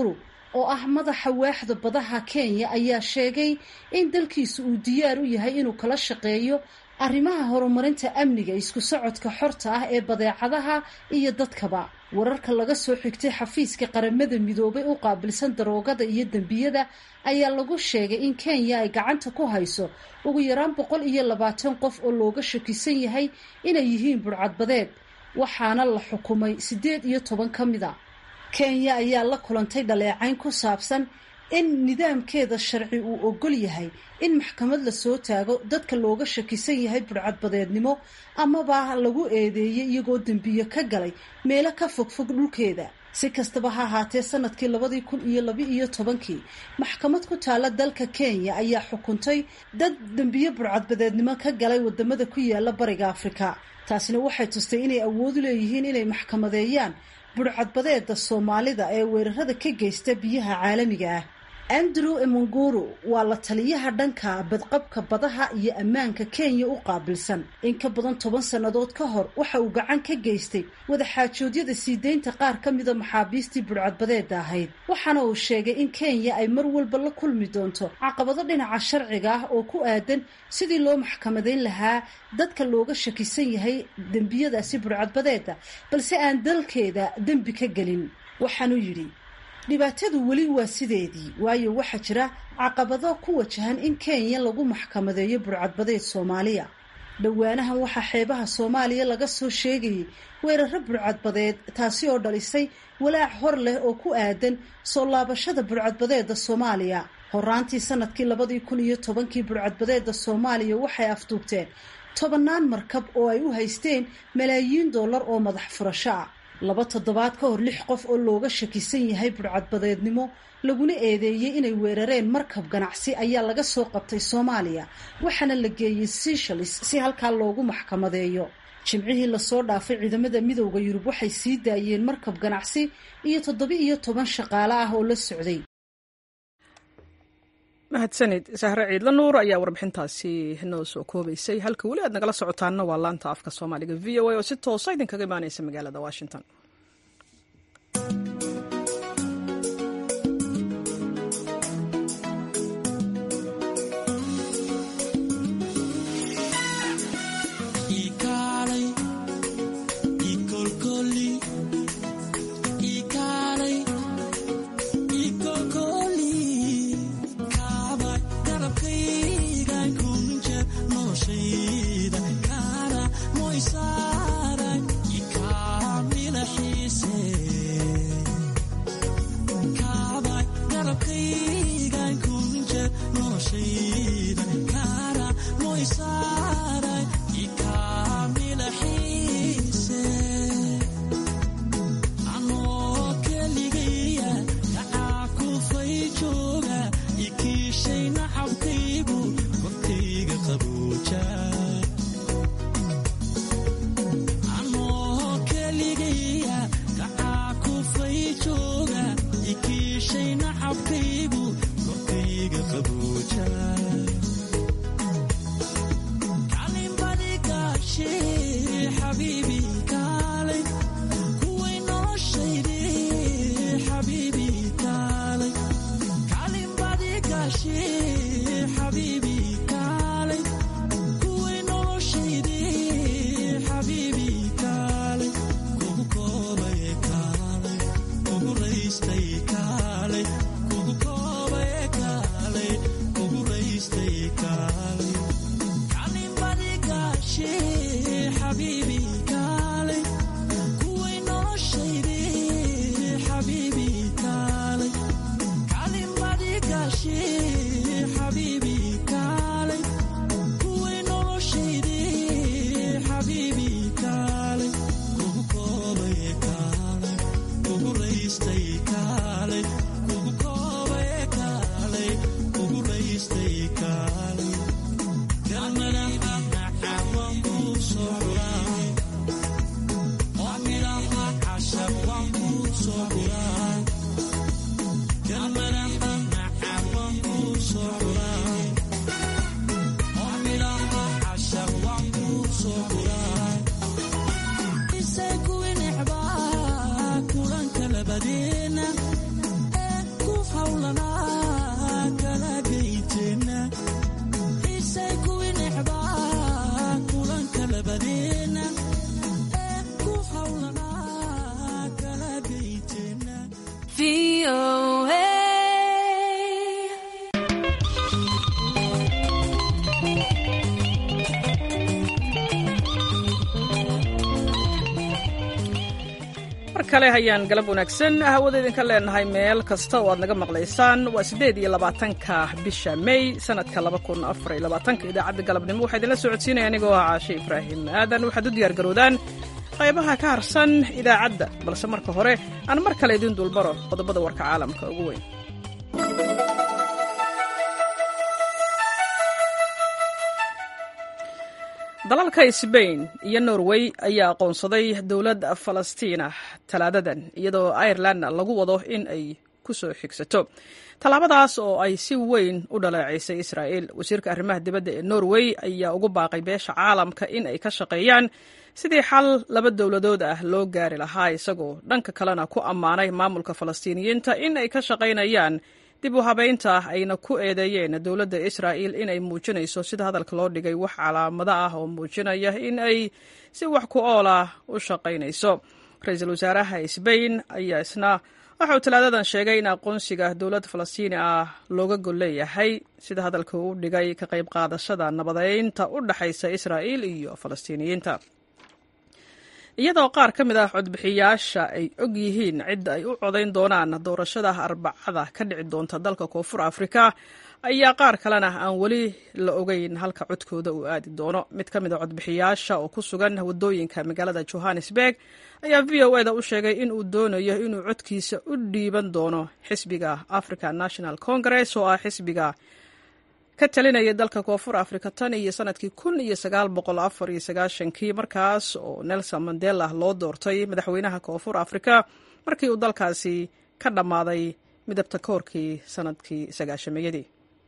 Speaker 11: oo ah madaxa waaxda badaha kenya ayaa sheegay in dalkiisu uu diyaar u yahay inuu kala shaqeeyo arrimaha horumarinta amniga isku socodka xorta ah ee badeecadaha iyo dadkaba wararka laga soo xigtay xafiiska qaramada midoobay u qaabilsan daroogada iyo dembiyada ayaa lagu sheegay in kenya ay gacanta ku hayso ugu yaraan boqol iyo labaatan qof oo looga shakisan yahay inay yihiin burcadbadeed waxaana la xukumay siddeed iyo toban ka mid a kenya ayaa la kulantay dhaleecayn ku saabsan in nidaamkeeda sharci uu ogol yahay in maxkamad la soo taago dadka looga shakisan yahay burcadbadeednimo amaba lagu eedeeyey iyagoo dembiyo ka galay meelo ka fogfog dhulkeeda si kastaba ha ahaatee sanadkii labadii kun iyo laba-iyo tobankii maxkamad ku taala dalka kenya ayaa xukuntay dad dembiyo burcadbadeednimo ka galay wadamada ku yaala bariga afrika taasina waxay tustay inay awoodu leeyihiin inay maxkamadeeyaan burcadbadeeda soomaalida ee weerarada ka geysta biyaha caalamiga ah andrew emonguru waa la taliyaha dhanka badqabka badaha iyo ammaanka kenya u qaabilsan in ka badan toban sannadood ka hor waxa uu gacan ka geystay wadaxaajoodyada sii deynta qaar ka mida maxaabiistii burcadbadeeda ahayd waxaana uu sheegay in kenya ay mar walba la kulmi doonto caqabado dhinaca sharciga ah oo ku aadan sidii loo maxkamadeyn lahaa dadka looga shakisan yahay dembiyadaasi burcadbadeeda balse aan dalkeeda dembi ka gelin waxaanuu yidhi dhibaatadu weli waa sideedii waayo waxaa jira caqabado ku wajahan in kenya lagu maxkamadeeyo burcadbadeed soomaaliya dhowaanahan waxaa xeebaha soomaaliya laga soo sheegayay weeraro burcadbadeed taasi oo dhalisay walaac hor leh oo ku aadan soo laabashada burcadbadeeda soomaaliya horaantii sanadkii labadii kun iyo tobankii burcadbadeeda soomaaliya waxay afduubteen tobannaan markab oo ay u haysteen malaayiin dollar oo madax furasho ah laba toddobaad ka hor lix qof oo looga shakisan yahay burcadbadeednimo laguna eedeeyey inay weerareen markab ganacsi ayaa laga soo qabtay soomaaliya waxaana la geeyey seshalis si halkaa loogu maxkamadeeyo jimcihii lasoo dhaafay ciidamada midowda yurub waxay sii daayeen markab ganacsi iyo toddoba-iyo toban shaqaale ah oo la socday
Speaker 1: mahadsanid sahre ciidla nuur ayaa warbixintaasi noo soo koobaysay halka weli aad nagala socotaanna waa laanta afka soomaaliga v o a oo si toosa idinkaga imaaneysa magaalada washington
Speaker 12: Stay calm,
Speaker 1: kale hayaan galab wanaagsan hawada idinka leenahay meel kasta oo aad naga maqlaysaan waa siddeed iyo labaatanka bisha may sanadka laba kun afar iyo labaatanka idaacadda galabnimo waxaa idinla socodsiinaya anigoo ah caashe ibraahim aadan waxaad u diyaar garoodaan qaybaha ka harsan idaacadda balse marka hore aan mar kale idiin dulbaro qodobada warka caalamka ugu weyn dalalka sbain iyo norway ayaa aqoonsaday dowlad falastiina talaadadan iyadoo irelandna lagu wado in ay ku soo xigsato tallaabadaas oo ay si weyn u dhaleecaysay israa'il wasiirka arrimaha dibadda ee norway ayaa ugu baaqay beesha caalamka in ay ka shaqeeyaan sidii xal laba dowladood ah loo gaari lahaa isagoo dhanka kalena ku ammaanay maamulka falastiiniyiinta in ay ka shaqaynayaan dib u habaynta ayna ku eedeeyeen dowladda israa'il inay muujinayso sida hadalka loo dhigay wax calaamado ah oo muujinaya in ay si wax ku ool ah u shaqaynayso ra-iisul wasaaraha sbain ayaa isna waxa uu talaadadan sheegay in aqoonsiga dowlad falastiini ah looga gol leeyahay sida hadalka uu dhigay ka qayb qaadashada nabadeynta u dhexaysa israa'il iyo falastiiniyiinta iyadoo qaar ka mid ah codbixiyaasha ay og yihiin cidda ay u codayn doonaan doorashada arbacada ka dhici doonta dalka koonfur afrika ayaa qaar kalena aan weli la ogeyn halka codkooda uu aadi doono mid ka mid a codbixiyaasha oo ku sugan waddooyinka magaalada johannesburg ayaa v o eda u sheegay in uu doonayo inuu codkiisa u dhiiban doono xisbiga african national congress oo ah xisbiga ka talinaya dalka koonfur afrika tan iyo sanadkii kun iyo sagaal boqol afar iyo sagaashankii markaas oo nelson mandela loo doortay madaxweynaha koonfur afrika markii uu dalkaasi ka dhammaaday midabta koorkii sanadkii sagaashameeyadii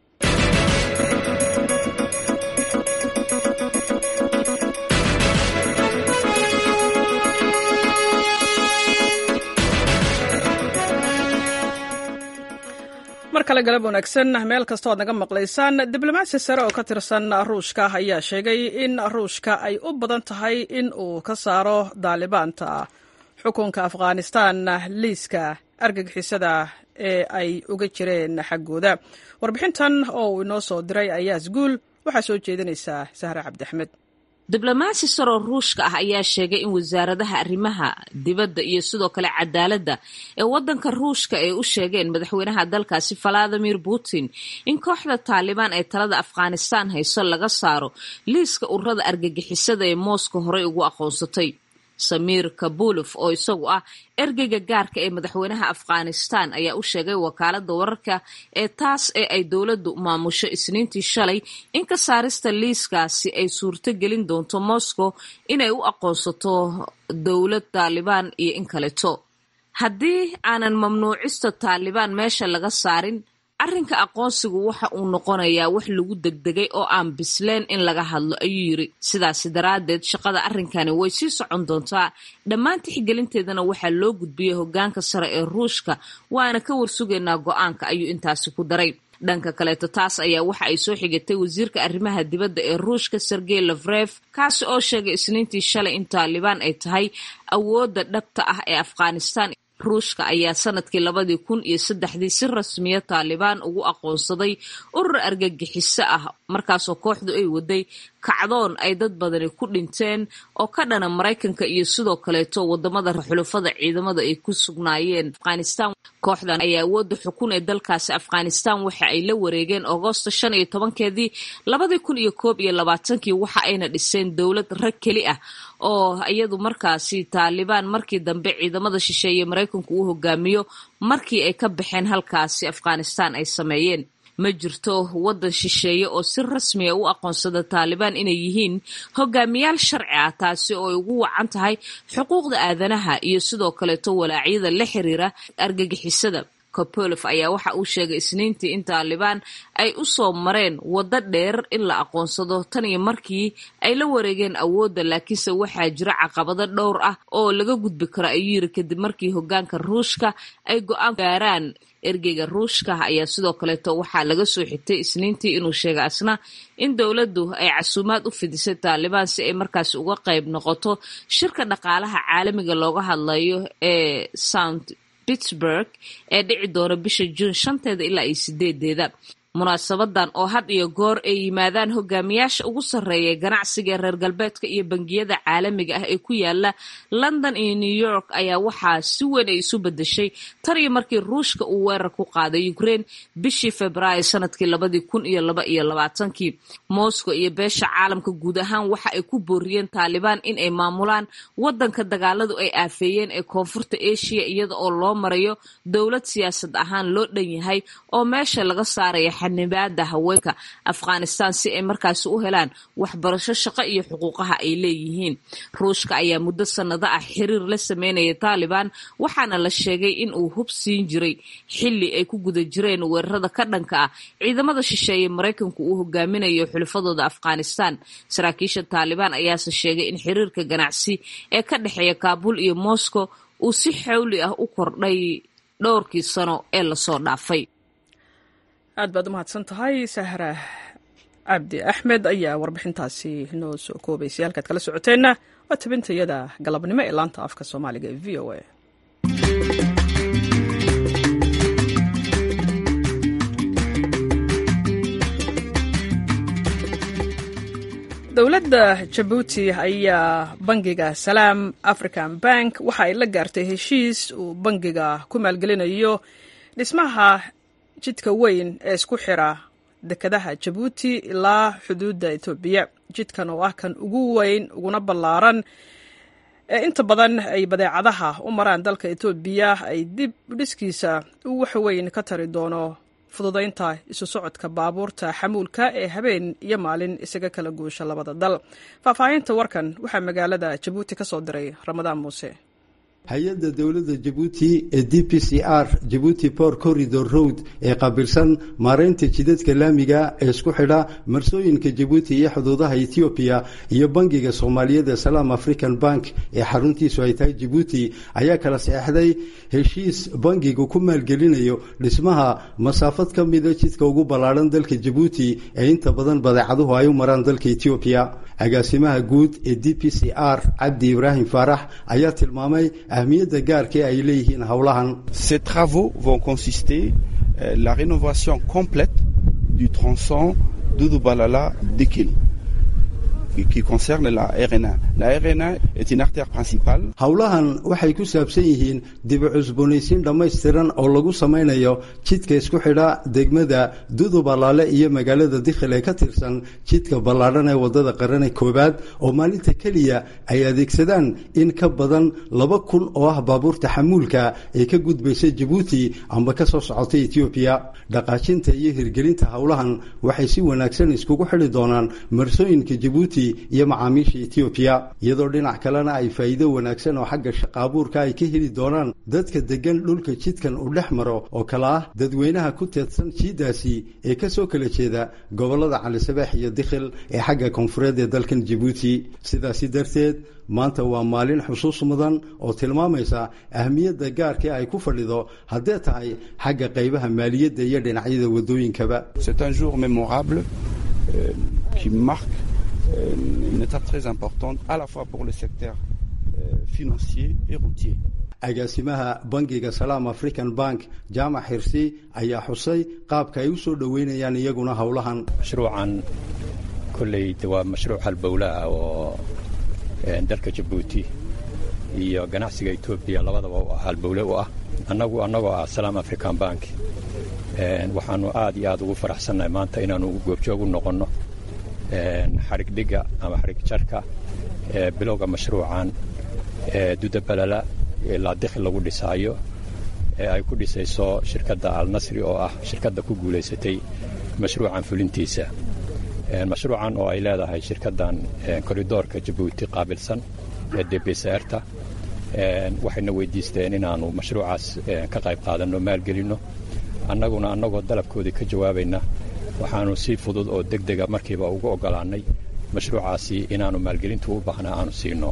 Speaker 1: mar kale galab wanaagsan meel kastoo aad naga maqlaysaan diblomaasi sare oo ka tirsan ruushka ayaa sheegay in ruushka ay u badan tahay in uu ka saaro daalibaanta xukunka afghanistan liiska argagixisada ee ay uga jireen xaggooda warbixintan oo uu inoo soo diray ayaas guul waxaa soo jeedinaysaa sahre cabdiaxmed
Speaker 12: diblomaasi saroo ruushka ah ayaa sheegay in wasaaradaha arrimaha dibadda iyo sidoo kale cadaaladda ee waddanka ruushka ay u sheegeen madaxweynaha dalkaasi valadimir putin in kooxda taalibaan ee talada afghanistan hayso laga saaro liiska ururada argagixisada ee moscow horey ugu aqoonsatay samiir kabulof oo isagu ah ergeyga gaarka ee madaxweynaha afghanistan ayaa u sheegay wakaalada wararka ee taas ee ay dowladdu maamusho isniintii shalay in ka saarista liiskaasi ay suurto gelin doonto moscow inay u aqoonsato dowlad taalibaan iyo in kaleto haddii aanan mamnuucista taalibaan meesha laga saarin arrinka aqoonsigu waxa uu noqonayaa wax lagu degdegay oo aan bisleen in laga hadlo ayuu yiri sidaasi daraaddeed shaqada arrinkani way sii socon doontaa dhammaan tixgelinteedana waxaa loo gudbiyey hoggaanka sare ee ruushka waana ka warsugaynaa go-aanka ayuu intaasi ku daray dhanka kaleeto taas ayaa waxa ay soo xigatay wasiirka arrimaha dibadda ee ruushka sergey lafref kaasi oo sheegay isniintii shalay in taalibaan ay tahay awoodda dhabta ah ee afghanistan ruushka ayaa sanadkii labadii kun iyo saddexdii si rasmiya taalibaan ugu aqoonsaday urur argagixiso ah markaasoo kooxdu ay waday kacdoon ay dad badani ku dhinteen oo ka dhana maraykanka iyo sidoo kaleeto wadamada xulufada ciidamada ay ku sugnaayeen afghanistan kooxdan ayaa awoodda xukun ee dalkaasi afghanistan waxa ay la wareegeen agoosto shan iyo tobankeedii labadii kun iyo koob iyo labaatankii waxa ayna dhiseen dowlad rag keli ah oo iyadu markaasi taalibaan markii dambe ciidamada shisheeye maraykanku uu hogaamiyo markii ay ka baxeen halkaasi afghanistan ay sameeyeen ma jirto waddan shisheeye oo si rasmiya u aqoonsada taalibaan inay yihiin hogaamiyaal sharci ah taasi oo ay ugu wacan tahay xuquuqda aadanaha iyo sidoo kaleeto walaacyada la xiriira argagixisada kopolof ayaa waxa uu sheegay isniintii in taalibaan ay u soo mareen waddo dheer in la aqoonsado tan iyo markii ay la wareegeen awoodda laakiinse waxaa jira caqabado dhowr ah oo laga gudbi karo ayuu yiri kadib markii hoggaanka ruushka ay go-aan gaaraan ergeyga ruushka ayaa sidoo kaleeto waxaa laga soo xigtay isniintii inuu sheegay asna in dowladdu ay casuumaad u fidisay taalibaan si ay markaasi uga qayb noqoto shirka dhaqaalaha caalamiga looga hadlayo ee sound pittsburg ee dhici doona bisha juun shanteeda ilaa iyo sideedeeda munaasabadan oo had iyo goor ay yimaadaan hogaamiyaasha ugu sarreeya ganacsiga reer galbeedka iyo bangiyada caalamiga ah ee ku yaala london iyo new york ayaa waxaa si weyn ay isu bedeshay tan iyo markii ruushka uu weerar ku qaaday ukraine bishii februaayo sanadkii labadii kun iyo laba iyo labaatankii moscow iyo beesha caalamka guud ahaan waxa ay ku booriyeen taalibaan in ay maamulaan wadanka dagaaladu ay aafeeyeen ee koonfurta asia iyada oo loo marayo dowlad siyaasad ahaan loo dhan yahay oo meesha laga saaraya xanibaada haweenka afghanistan si ay markaasi u helaan waxbarasho shaqo iyo xuquuqaha ay leeyihiin ruushka ayaa muddo sannado ah xiriir la sameynaya taalibaan waxaana la sheegay in uu hub siin jiray xilli ay ku guda jireen weerarada ka dhanka ah ciidamada shisheeye maraykanku uu hogaaminayo xulafadooda afghanistan saraakiisha taalibaan ayaase sheegay in xiriirka ganacsi ee ka dhexeeya kaabul iyo moscow uu si xawli ah u kordhay dhowrkii sano ee lasoo dhaafay
Speaker 1: aad baad u mahadsan tahay sahra cabdi axmed ayaa warbixintaasi noo soo koobaysay halkaad kala socoteenna waa tabintayada galabnimo ee laanta afka soomaaliga ee v o a dowladda jabuuti ayaa bangiga salaam african bank waxa ay la gaartay heshiis uu bangiga ku maalgelinayo dhismaha jidka weyn ee isku xira dekadaha jabuuti ilaa xuduudda etoobiya jidkan oo ah kan ugu weyn uguna ballaaran ee inta badan ay badeecadaha u maraan dalka etoobiya ay dib dhiskiisa uu wax weyn ka tari doono fududaynta isu socodka baabuurta xamuulka ee habeen iyo maalin isaga kala guusha labada dal faahfaahinta warkan waxaa magaalada jabuuti ka soo diray ramadaan muuse
Speaker 13: hay-adda dowladda jabuuti ee d p c r jabuuti port corridor road ee qaabilsan maaraynta jidadka laamiga ee isku xidha marsooyinka jabuuti iyo xuduudaha etoobiya iyo bangiga soomaaliyeed ee salaam african bank ee xaruntiisu ay tahay jabuuti ayaa kala saxeixday heshiis bangigu ku maalgelinayo dhismaha masaafad ka mida jidka ugu ballaadhan dalka jabuuti ee inta badan badeecaduhu ay u maraan dalka etoobiya agaasimaha guud ee d p c r cabdi ibraahim faarax ayaa tilmaamay ahmiyadda gaarka ay leeyihiin howlahan
Speaker 14: Ces travaux vont consister euh, la rénovation complète du tronçon Doudou-Balala-Dekil qui concerne la RNA. La RNA est une artère principale.
Speaker 13: howlahan waxay ku saabsan yihiin dib u cusboonaysiin dhammaystiran oo lagu samaynayo jidka isku xidha degmada dudu ballaale iyo magaalada dikhil ee ka tirsan jidka ballaadhan ee wadada qarane koowaad oo maalinta keliya ay adeegsadaan in ka badan laba kun oo ah baabuurta xamuulka ee ka gudbaysa jabuuti amba ka soo socota etoobiya dhaqaajinta iyo hirgelinta howlahan waxay si wanaagsan iskugu xidhi doonaan marsooyinka jabuuti iyo macaamiisha etoobiya iyadoo dhinac kalena ay faa'iido wanaagsan oo xagga shaqaabuurka ay ka heli doonaan dadka degan dhulka jidkan uu dhex maro oo kale ah dadweynaha ku teedsan jiidaasi ee ka soo kala jeeda gobollada calisabeex iyo dikhil ee xagga koonfureed ee dalkan jabuuti sidaasi darteed maanta waa maalin xusuus mudan oo tilmaamaysa ahmiyadda gaarka ay ku fadhido haddee tahay xagga qaybaha maaliyadda iyo dhinacyada waddooyinkaba
Speaker 14: C'est un jour mémorable euh, qui marque euh, une étape très importante à la fois pour le secteur euh, financier et routier.
Speaker 13: agaasimaha bangiga salaam african bank jaamac xirsi ayaa xusay qaabka ay u soo dhoweynayaan iyaguna howlahan
Speaker 15: mashruucan kolley de waa mashruuc halbowla ah oo dalka jabuuti iyo ganacsiga etoobiya labadaba halbowle u ah annagu annagoo ah salaam african bank waxaanu aad iyo aad ugu faraxsannahay maanta inaanu goobjoog u noqonno xarigdhigga ama xarigjarka bilowga mashruucan dudabalala ilaa dikhil lagu dhisaayo ee ay ku dhisayso shirkadda alnasri oo ah shirkadda ku guulaysatay mashruucan fulintiisa mashruucan oo ay leedahay shirkaddan koridoorka jabuuti qaabilsan ee debsarta waxayna weydiisteen inaannu mashruucaas ka qayb qaadanno maalgelinno annaguna annagoo dalabkoodii ka jawaabayna waxaannu si fudud oo deg dega markiiba ugu oggolaannay mashruucaasi inaannu maalgelintu u baahnaa aanu siinno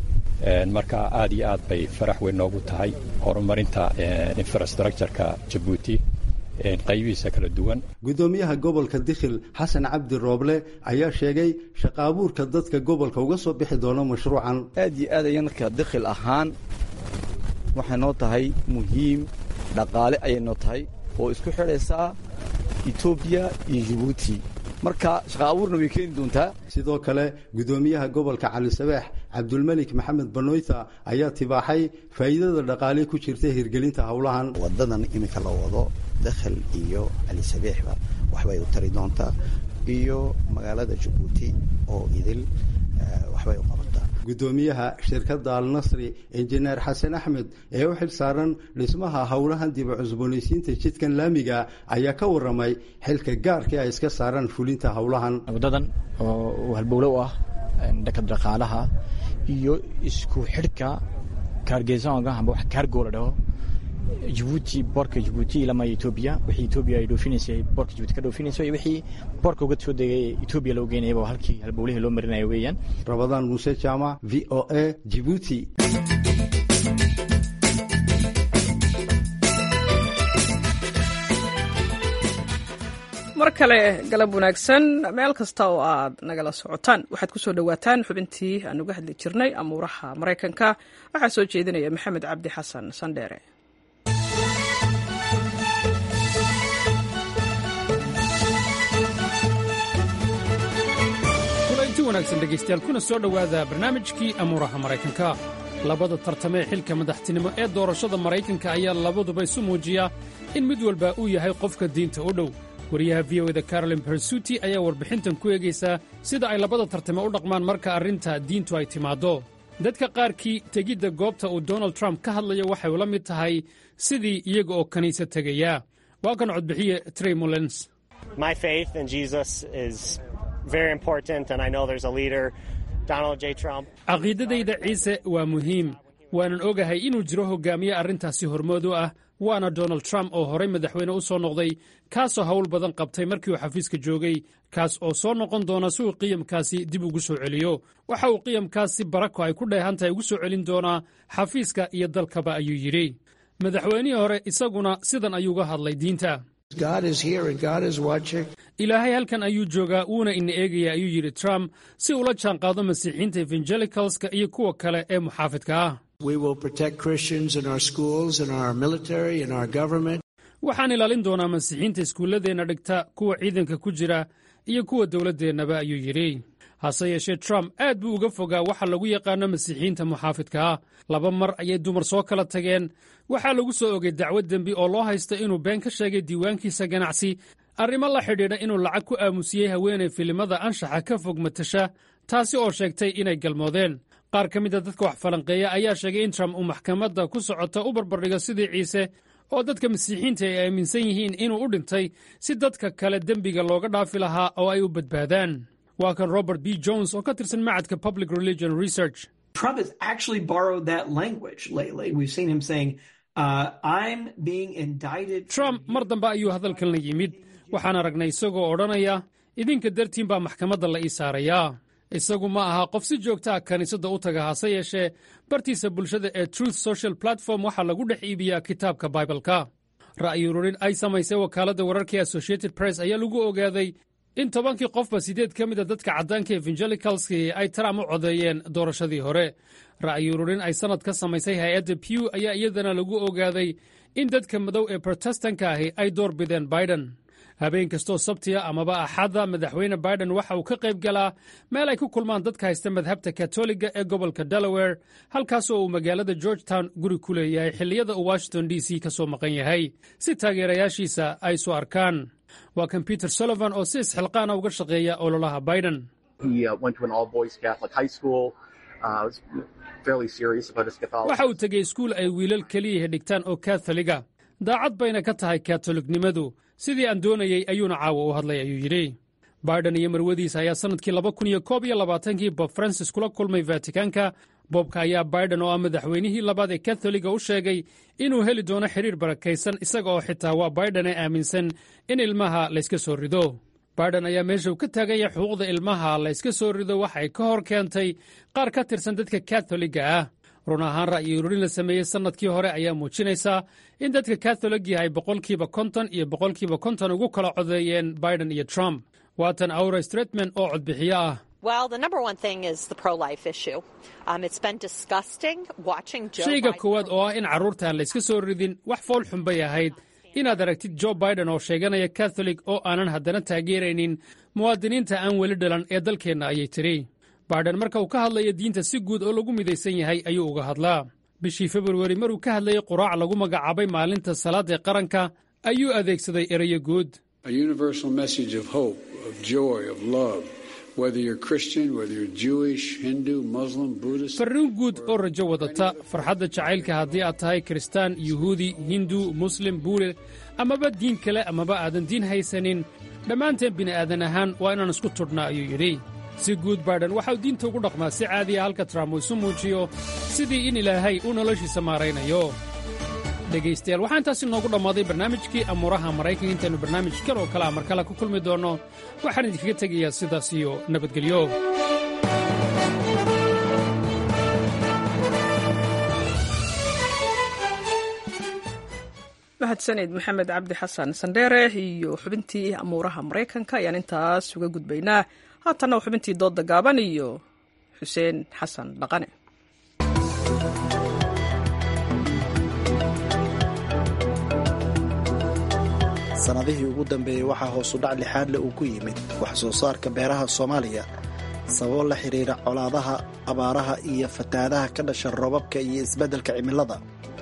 Speaker 15: marka aad iyo aad bay farax weyn noogu tahay horumarinta infrastructureka jabuuti qaybihiisa kala duwan
Speaker 13: guddoomiyaha gobolka dikhil xasan cabdi rooble ayaa sheegay shaqaabuurka dadka gobolka uga soo bixi doona mashruucan
Speaker 16: aad iyo aad ayan marka dikhil ahaan waxay noo tahay muhiim dhaqaale ayay noo tahay oo isku xidhaysaa etoobiya iyo jibuuti marka shaqa abuurna way keeni doontaa
Speaker 13: sidoo kale gudoomiyaha gobolka cali sabeex cabdulmelik maxamed banoyta ayaa tibaaxay faa'iidada dhaqaale ku jirta hirgelinta howlahan
Speaker 17: wadadan iminka la wado dakhel iyo cali sabeexba waxbay u tari doontaa iyo magaalada jabuuti oo idil waxbay u qabataa
Speaker 13: gudoomiyaha shirkadda alnasri injineer xasan axmed ee u xil saaran dhismaha howlahan diba cusboonaysiinta jidkan laamiga ayaa ka waramay xilka gaarkii ay iska saaraan fulinta howlahan
Speaker 18: wadadan oo halbowlo u ah dhanka dhaqaalaha iyo isku xidhka kaargeesoonka amba wax kaargoo la dhaho jibuuti boorka jibuuti ilama etoobiya wixii etoobiya ay dhoofinaysay boorka jibuuti ka dhoofinayso iyo wixii boorka uga soo degay etoobiya loo geynayaba halkii halbowlihii loo marinaya weeyaan
Speaker 13: rabadaan muuse jaamac v o a jibuuti
Speaker 1: mar kale galab wanaagsan meel kasta oo aad nagala socotaan waxaad ku soo dhowaataan xubintii aan uga hadli jirnay amuuraha maraykanka waxaa soo jeedinaya maxamed cabdi xasan sandheere
Speaker 19: kulanti wanaagsan dhegaystayaal kuna soo dhowaada barnaamijkii amuuraha maraykanka labada tartamee xilka madaxtinimo ee doorashada maraykanka ayaa labaduba isu muujiya in mid walba uu yahay qofka diinta u dhow wariyaha v o eda carolin bersuti ayaa warbixintan ku eegaysaa sida ay labada tartame u dhaqmaan marka arrinta diintu ay timaaddo dadka qaarkii tegidda goobta uu donald trump ka hadlayo waxay ula mid tahay sidii iyaga oo kiniisad tegaya waa kan codbixiye trey mullens caqiidadayda ciise waa muhiim waanan ogahay inuu jiro hogaamiye arrintaasi hormood u ah waana donald trump oo horay madaxweyne u soo noqday kaasoo hawl badan qabtay markii uu xafiiska joogay kaas oo soo noqon doona si uu qiyamkaasi dib ugu soo celiyo waxa uu qiyamkaasi barako ay ku dheehan tahay ugu soo celin doonaa xafiiska iyo dalkaba ayuu yidhi madaxweynihii hore isaguna sidan ayuuga hadlay diinta ilaahay halkan ayuu joogaa wuuna ina eegaya ayuu yidhi trump si ula jaanqaado masiixiinta evangelicalska iyo kuwa kale ee muxaafidka ah waxaan ilaalin doonaa masiixiinta iskuulladeenna dhigta kuwa ciidanka ku jira iyo kuwa dowladdeennaba ayuu yidhi hase yeeshee trump aad buu uga fogaa waxa lagu yaqaano masiixiyiinta muxaafidka ah laba mar ayay dumar soo kala tageen waxaa lagu soo ogay dacwad dembi oo loo haysta inuu been ka sheegay diiwaankiisa ganacsi arrimo la xidhiidha inuu lacag ku aamusiyey haweenay filimada anshaxa ka fog matasha taasi oo sheegtay inay galmoodeen qaar ka mida dadka wax falanqeeya ayaa sheegay in trump uu maxkamadda ku socota u barbardhigo sidii ciise oo dadka masiixiinta ay aaminsan yihiin inuu u dhintay si dadka kale dembiga looga dhaafi lahaa oo ay u badbaadaan waa kan robert b jones oo ka tirsan macadka public religion research
Speaker 20: Trump has actually borrowed that language lately. We've seen him saying, uh, I'm being indicted.
Speaker 19: trump mar dambe ayuu hadalkan la yimid waxaan aragnay isagoo odhanaya idinka dartiin baa maxkamadda la ii saarayaa isagu ma aha qof si joogtaa kiniisadda u taga hase yeeshee bartiisa bulshada ee truth social platform waxaa lagu dhex iibiyaa kitaabka baibalka ra'yi ururin ay samaysay wakaaladda wararkii associated press ayaa lagu ogaaday in tobankii qofba siddeed ka mida dadka caddaanka evangelicalski ay trump u codeeyeen doorashadii hore ra'yi ururin ay sannad ka samaysay hay-adda pew ayaa iyadana lagu ogaaday in dadka madow ee protestanka ahi ay door bideen biden habeen kastoo sabtiya amaba axadda madaxweyne biden waxa uu ka qayb galaa meel ay ku kulmaan dadka haysta madhabta katoliga ee gobolka delaware halkaasoo uu magaalada georgetown guri ku leeyahay xilliyada uu washington d c ka soo maqan yahay si taageerayaashiisa ay isu arkaan waa kan peter sullivan oo si isxilqaana uga shaqeeya ololaha biden waxa uu tegey iskuul ay wiilal keliyahi dhigtaan oo katholiga daacad bayna ka tahay katoliknimadu sidii aan doonayey ayuuna caawa u hadlay ayuu yidhi biden iyo marwadiisa ayaa sannadkii laba kun iyo koob iyo labaatankii bob francis kula kulmay vatikanka bobka ayaa biden oo ah madaxweynihii labaad ee katholiga u sheegay inuu heli doono xidhiir barakaysan isaga oo xitaa waa biden ee aaminsan in ilmaha layska soo rido biden ayaa meesha uu ka taagan yahay xuquuqda ilmaha layska soo rido waxa ay ka hor keentay qaar ka tirsan dadka katholiga ah run ahaan ra'yi ururin la sameeyey sannadkii hore ayaa muujinaysaa in dadka katholigii ay boqolkiiba konton iyo boqolkiiba konton ugu kala codeeyeen biden iyo trump waatan aura stretman oo codbixiyo ah
Speaker 21: Well, the number one thing is the pro life issue. Um, it's been disgusting watching Joe
Speaker 19: shayga
Speaker 21: Biden.
Speaker 19: koowaad oo ah in carruurta aan layska soo ridin wax fool xun bay ahayd inaad aragtid jo biden oo sheeganaya katholig oo aanan haddana taageeraynin muwaadiniinta aan weli dhalan ee dalkeenna ayay tidhi biden marka uu ka hadlayo diinta si guud oo lagu midaysan yahay ayuu uga hadlaa bishii februari maruu ka hadlayay quraac lagu magacaabay maalinta salaada ee qaranka ayuu adeegsaday erayo guud
Speaker 22: a universal message of hope, of joy, of love, whether you're Christian, whether you're Jewish, Hindu, Muslim, Buddhist.
Speaker 19: farriin guud oo rajo wadata farxadda jacaylka haddii aad tahay kiristaan yuhuudi hindu muslim buule amaba diin kale amaba aadan diin haysanin dhammaanteen bini'aadan ahaan waa inaan isku tudhnaa ayuu yidhi si guud baidhan waxauu diinta ugu dhaqmaa si caadiya halka trump uu isu muujiyo sidii in ilaahay uu noloshiisa maaraynayo dhegaystayaal waxaa intaasi noogu dhammaaday barnaamijkii amuuraha maraykanka intaynu barnaamij kal oo kale a mar kale ku kulmi doonno waxaan idinkaga tegayaa sidaas iyo nabadgelyo
Speaker 1: mahadsaned maxamed cabdi xasan sandheere iyo xubintii amuuraha maraykanka ayaan intaas uga gudbaynaa haatanna waa xubintii doodda gaaban iyo xuseen xasan dhaqane
Speaker 23: sannadihii ugu dambeeyey waxaa hoosudhac lixaadle uu ku yimid wax soo saarka beeraha soomaaliya sababo la xidhiira colaadaha abaaraha iyo fatahaadaha ka dhasha roobabka iyo isbeddelka cimilada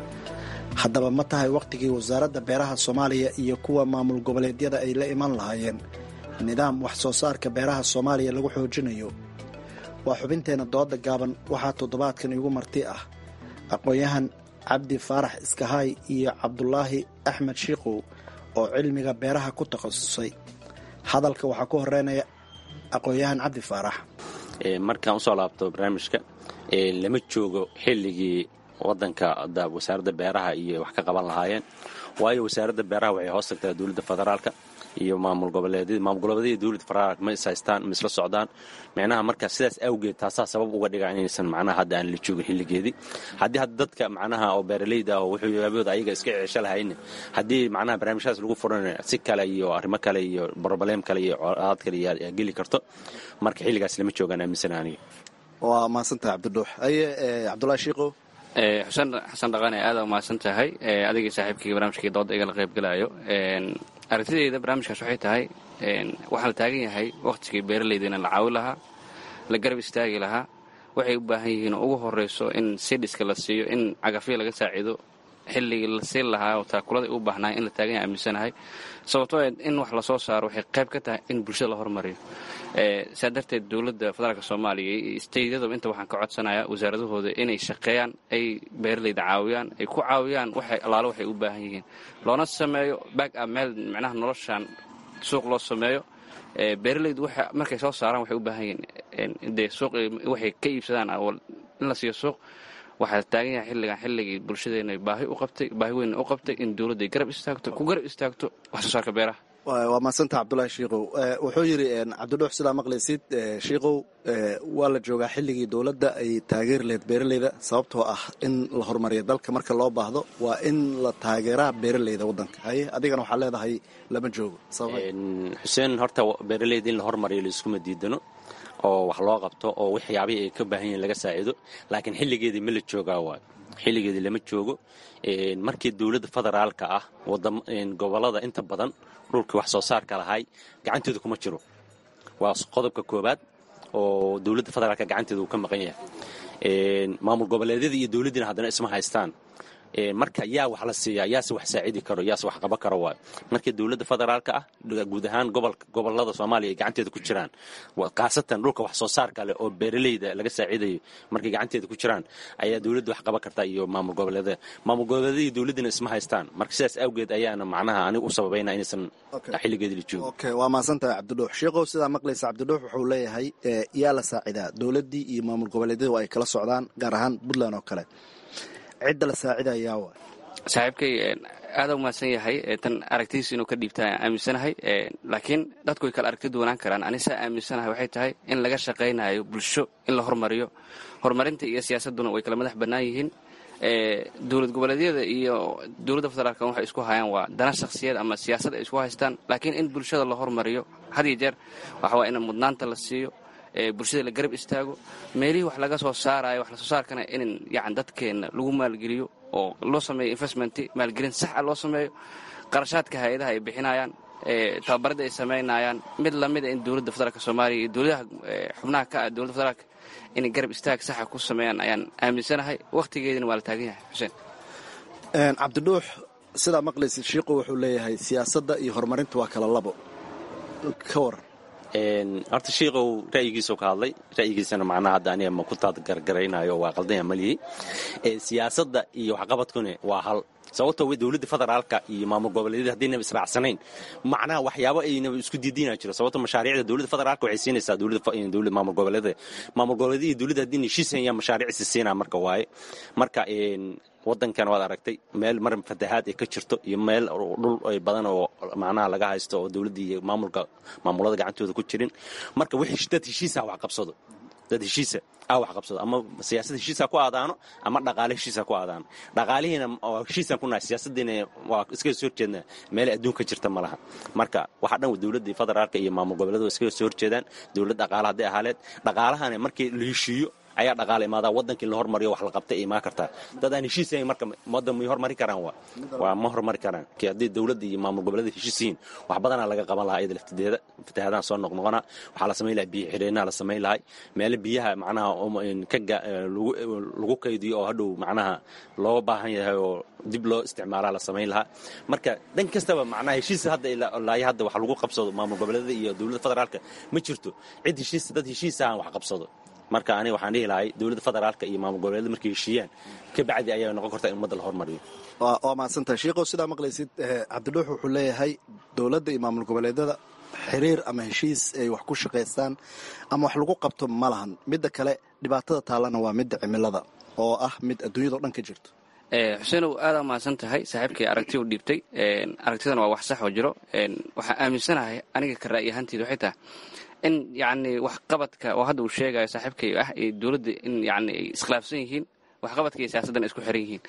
Speaker 23: haddaba ma tahay wakhtigii wasaaradda beeraha soomaaliya iyo kuwa maamul goboleedyada ay la iman lahaayeen nidaam wax soo saarka beeraha soomaaliya lagu xoojinayo waa xubinteenna dooda gaaban waxaa toddobaadkan igu marti ah aqoon-yahan cabdi faarax iskahaay iyo cabdulaahi axmed shiikow oo cilmiga beeraha ku takhasusay hadalka waxaa ku horeynaya aqoon-yahan cabdi faarax
Speaker 24: markaan usoo laabto barnaamijka lama joogo xilligii wadanka wasaaradda beeraha iyo wax ka qaban lahaayeen waayo wasaaradda beeraha waxay hoos tagtaa dowladda federaalka iyo maamul goboleedyada maamul goboleedyada dowladda federaalka ma is haystaan ma isla socdaan micnaha marka sidaas awgeed taasaa sabab uga dhiga inaysan macnaha hadda aan la joogin xilligeedii haddii hadda dadka macnaha oo beeralayda ah oo wuxuu yaabooda ayaga iska ceesho lahayna haddii macnaha barnaamijyadaas lagu furan si kale iyo arrimo kale iyo broblem kale iyo colaad kale yaa geli karto marka xilligaas lama joogaan aaminsan aniga
Speaker 23: waa mahadsantahay cabdidhuux aye cabdulahi shiikow
Speaker 25: xuseen xasan dhaqane aada umahadsan tahay adigii saaxiibkii barnaamijkii dooda igala qaybgalayo aragtideyda barnaamijkaas waxay tahay waxaa la taagan yahay wakhtigii beeralayda in la caawi lahaa la garab istaagi lahaa waxay u baahan yihiin oo ugu horeyso in sidhiska la siiyo in cagafyo laga saaciido xilligii la siin lahaa oo taakuladay u baahnaay in la taagan yahay aaminsanahay sababtoo in wax lasoo saaro waxay qayb ka tahay in bulshada la hormariyo saa darteed dowladda federaalk soomaaliya iyo steydyadaba inta waxaan ka codsanayaa wasaaradahooda inay shaqeeyaan ay beeralayda caawiyaan ay ku caawiyaan waxay allaalo waxay u baahan yihiin loona sameeyo back up meel micnaha noloshan suuq loo sameeyo beeralaydu markay soo saaraan waxay u baahan yihiin dee suuq waxay ka iibsadaan in la siiyo suuq waxaa taagan yahay xilligan xilligii bulshadeena baahi u qabtay baahi weyn u qabtay in dowladda ay garab istaagto ku garab istaagto wax soo saarka beeraha
Speaker 23: waa mahadsantah cabdulaahi shiikow wuxuu yidhi cabdidhuux sidaa maqlaysid shiikow waa la joogaa xilligii dowladda ay taageeri lahayd beeralayda sababtoo ah in la horumariyo dalka marka loo baahdo waa in la taageeraa beeralayda waddanka haye adigana waxaa leedahay lama joogo
Speaker 24: xuseen horta beeralayda in la hormariyo laiskuma diidano oo wax loo qabto oo waxyaabihii ay ka baahan yihiin laga saaciido laakiin xilligeedii ma la joogaa waayo xilligeedii lama joogo markii dowladda federaalka ah gobolada inta badan dhulkii wax soo saarka lahay gacanteedu kuma jiro waa qodobka koobaad oo dowladda federaalka gacanteedu uu ka maqan yahay maamul goboleedyada iyo dowladdiina haddana isma haystaan marka yaa wax la siiyaa yaase wax saacidi karo yaase wax qaban karo waayo markii dowladda federaalka ah guud ahaan gobolada soomaaliya ay gacanteeda ku jiraan khaasatan dhulka wax soo saarka leh oo beeralayda laga saaciidayo markay gacanteeda ku jiraan ayaa dowladda wax qaban karta iyo maamul goboleedyada maamul goboleedyada iyo dowladdina isma haystaan marka sidaas awgeed ayaana macnaha aniga u sababayna inaysan xilligeeda la joogo
Speaker 23: okay waa mahadsantahay cabdidhuux shiikow sidaa maqlaysa cabdidhuux wuxuu leeyahay yaa la saacidaa dowladdii iyo maamul goboleedyadu ay kala socdaan gaar ahaan puntland oo kale cidda la saacidayaa wa
Speaker 25: saaxiibkay aada u mahadsan yahay tan aragtidiisa inuu ka dhiibta aaminsanahay laakiin dadku way kala aragti duwanaan karaan anisaa aaminsanahay waxay tahay in laga shaqaynayo bulsho in la hormariyo horumarinta iyo siyaasadduna way kala madax bannaan yihiin dowlad goboleedyada iyo dowladda federaalk waxay isku hayaan waa dana shakhsiyad ama siyaasad ay isku haystaan laakiin in bulshada la hormariyo had iyo jeer waxa waa in mudnaanta la siiyo bulshada la garab istaago meelihii wax laga soo saarayo wax lasoo saarkana in yani dadkeenna lagu maalgeliyo oo loo sameeyo investment maalgelin sax a loo sameeyo qarashaadka hay-adaha ay bixinayaan tababarada ay samaynayaan mid lamida in dowladda federaalk soomaaliya iyo dowladaha xubnaha ka ah dowladda federaalk inay garab istaag saxa ku sameeyaan ayaan aaminsanahay wakhtigeedina waa la taagan yahay xuseen
Speaker 23: cabdidhuux sidaa maqlaysid shiiqu wuxuu leeyahay siyaasadda iyo horumarinta waa kala labo ka waran
Speaker 24: horta shiikow ra'yigiisuu ka hadlay ra'yigiisana macnaha hadda aniga ma ku taadgargaraynayo waa qaldanya maliyey siyaasadda iyo waxqabadkuna waa hal sababtoo w dowladda federaalka iyo maamul goboleedyada haddaynaba israacsanayn macnaha waxyaabo aynaba isku diidiina jiro sababto mashaariicda dowladda federaalka waxay siinaysaa dowladda maamul goboleedyada maamul goboleedyada iyo dowladda haddii heshiisan yaa mashaariicisi siinaa marka waaye marka wadankan waad aragtay meel mar fatahaad ay ka jirto iyo meel dhul ay badan oo macnaha laga haysto oo dowladda iyo maamulka maamulada gacantooda ku jirin marka dad heshiisa wax qabsado dad heshiisa a wax qabsado ama siyaasad heshiisa ku aadaano ama dhaqaale heshiisa ku aadaano dhaqaalihiina heshiisaan ku nahay siyaasadiina waa iskaga soo horjeednaa meelay adduunka jirta ma laha marka waxa dhan dowladda federaalka iyo maamul goboleed waa iskaga soo horjeedaan dowlad dhaqaale hadday ahaaleed dhaqaalahana markii la heshiiyo ayaa dhaqaala imaadaa waddankii la hormariyo wax la qabta ay imaan kartaa dad aan heshiisayn marka waddan may hormari karaan waa waa ma hormari karaan ki haddii dowladda iyo maamul goboleeda heshiis yihiin wax badanaa laga qaban lahaa iyada laftideeda fatahaadaan soo noqnoqona waxaa la samayn lahaa biyo xidheenaa la samayn lahay meelo biyaha macnaha ka lagu kaydiyo oo hadhow macnaha loo baahan yahay oo dib loo isticmaalaa la samayn lahaa marka dhan kastaba macnaha heshiis hadda ilaa hadda wax lagu qabsado maamul goboleeda iyo dowladda federaalka ma jirto cid heshiis dad heshiisa aan wax qabsado marka aniga waxaan dhihi lahay dowladda federaalka iyo maamul goboleeda markay heshiiyaan ka bacdi ayaa noqon karta in ummadda la hormariyo
Speaker 23: waa mahadsantahay shiikow sidaa maqlaysid cabdidhuux wuxuu leeyahay dowladda iyo maamul goboleedyada xiriir ama heshiis ay wax ku shaqaystaan ama wax lagu qabto ma lahan midda kale dhibaatada taallana waa midda cimilada oo ah mid adduunyadao dhan ka jirto
Speaker 25: xuseenow aadaa mahadsan tahay saaxiibkay aragti u dhiibtay aragtidan waa wax sax oo jiro waxaa aaminsanahay aniga ka ra'yi ahaanteeda waxay tahay in yacni waxqabadka oo hadda uu sheegayo saaxiibkay ah iyo dowladda in yani ay iskhilaafsan yihiin waxqabadka iyo siyaasaddan isku xiran yihiin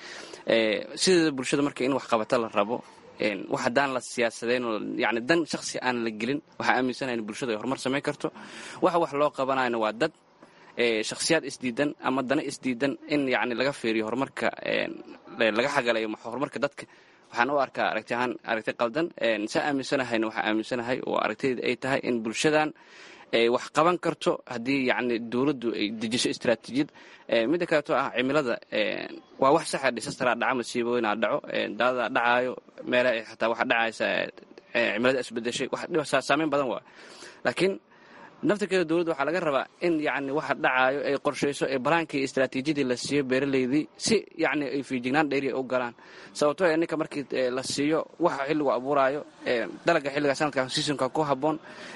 Speaker 25: sideeda bulshada marka in waxqabata la rabo wax haddaan la siyaasadayn oo yani dan shakhsi aan la gelin waxaa aaminsanahay in bulshada ay horumar samayn karto waxa wax loo qabanayana waa dad shakhsiyaad isdiidan ama dana isdiidan in yani laga fiiriyo horumarka laga xagalayo horumarka dadka waxaan u arkaa aragti ahaan aragti qaldan saa aaminsanahayna waxaa aaminsanahay oo aragtiyada ay tahay in bulshadan ay wax qaban karto haddii yacni dowladdu ay dejiso istaraatiijiyad midda kaleeto ah cimilada waa wax saxa dhisastaraa dhaca masiibooyinaa dhaco daadadaa dhacaayo meelaha xataa waxa dhacaysa cimilada isbedeshay wax saameyn badan waa laakiin naftirkeeda dowladda waxaa laga rabaa in yani waxa dhacaayo ay qorshayso ee balaankii iyo istaraatiijiyadii la siiyo beeralaydii si yani ay fiijignaan dheeriya u galaan sababtoo ee ninka markii la siiyo waxa xilligu abuuraayo dalaga xilliga sanadkan seasonka ku habboon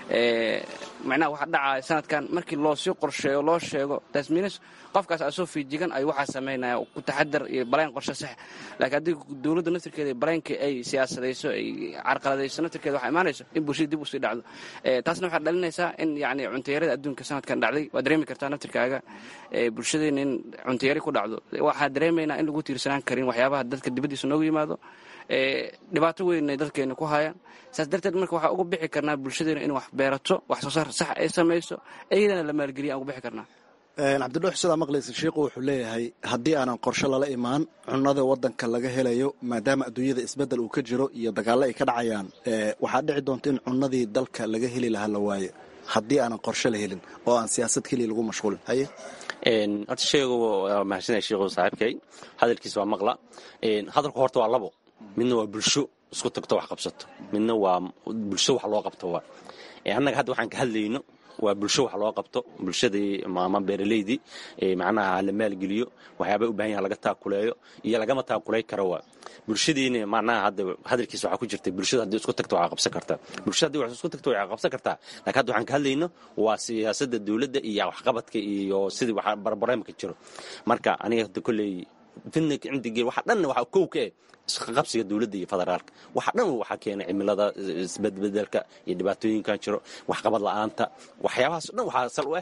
Speaker 25: macnaha waxa dhacaayo sanadkan markii loo sii qorsheeyo loo sheego tasmiinis qofkaas asoo fiijigan ayuu waxaa samaynaya ku taxadar iyo balaan qorshe sax laakiin haddii dowladda naftirkeeda balaankii ay siyaasadayso ay carqaladayso naftirkeeda waxaa imaanayso in bulshada dib usii dhacdo taasna waxaa dhalinaysaa in yani cuntayarada adduunka sanadkan dhacday waad dareemi kartaa naftirkaaga bulshadeena in cuntayari ku dhacdo waxaa dareemaynaa in lagu tiirsanaan karin waxyaabaha dadka dibaddiisa noogu yimaado dhibaato weyn ay dadkeena ku hayaan saas darteed marka waxaa uga bixi karnaa bulshadeena in wax beerato wax soo saar sax ay samayso iyadana la maalgeliya aan uga bixi karnaa
Speaker 23: cabdidhuux sidaa maqlaysa shiikhu wuxuu leeyahay haddii aanan qorshe lala imaan cunada wadanka laga helayo maadaama adduunyada isbeddel uu ka jiro iyo dagaallo ay ka dhacayaan waxaa dhici doonta in cunadii dalka laga heli lahaa la waayo haddii aanan qorshe la helin oo aan siyaasad keliya lagu mashquulin haye
Speaker 24: horta sheegu waa mahadsanaya sheekhu saaxiibkay hadalkiisa waa maqla hadalku horta waa labo midna waa bulsho isku tagto wax qabsato midna waa bulsho wax loo qabto waa annaga hadda waxaan ka hadlayno waa bulsho wax loo qabto bulshadii ama beeraleydii macnaha la maalgeliyo waxyaaba u bahan yaha laga taakuleeyo iyo lagama taakulay karo waa bulshadiina macnaha hadda hadalkiisa waxaa ku jirta bulshada haddii isku tagto waxaa qabsan kartaa bulshada haddii wax isku tagto waxaa qabsan kartaa laakiin hadda waxaan ka hadlayno waa siyaasadda dowladda iyo waxqabadka iyo sidii waxa barbareemka jiro marka aniga hadda kolley fidna cindigee waxa dhanna waxaa kow ka eh isqaqabsiga dowladda iyo federaalka waxa dhan waxaa keenay cimilada isbedbedelka iyo dhibaatooyinkan jiro waxqabad la-aanta waxyaabahaas dhan waxaa sal u ah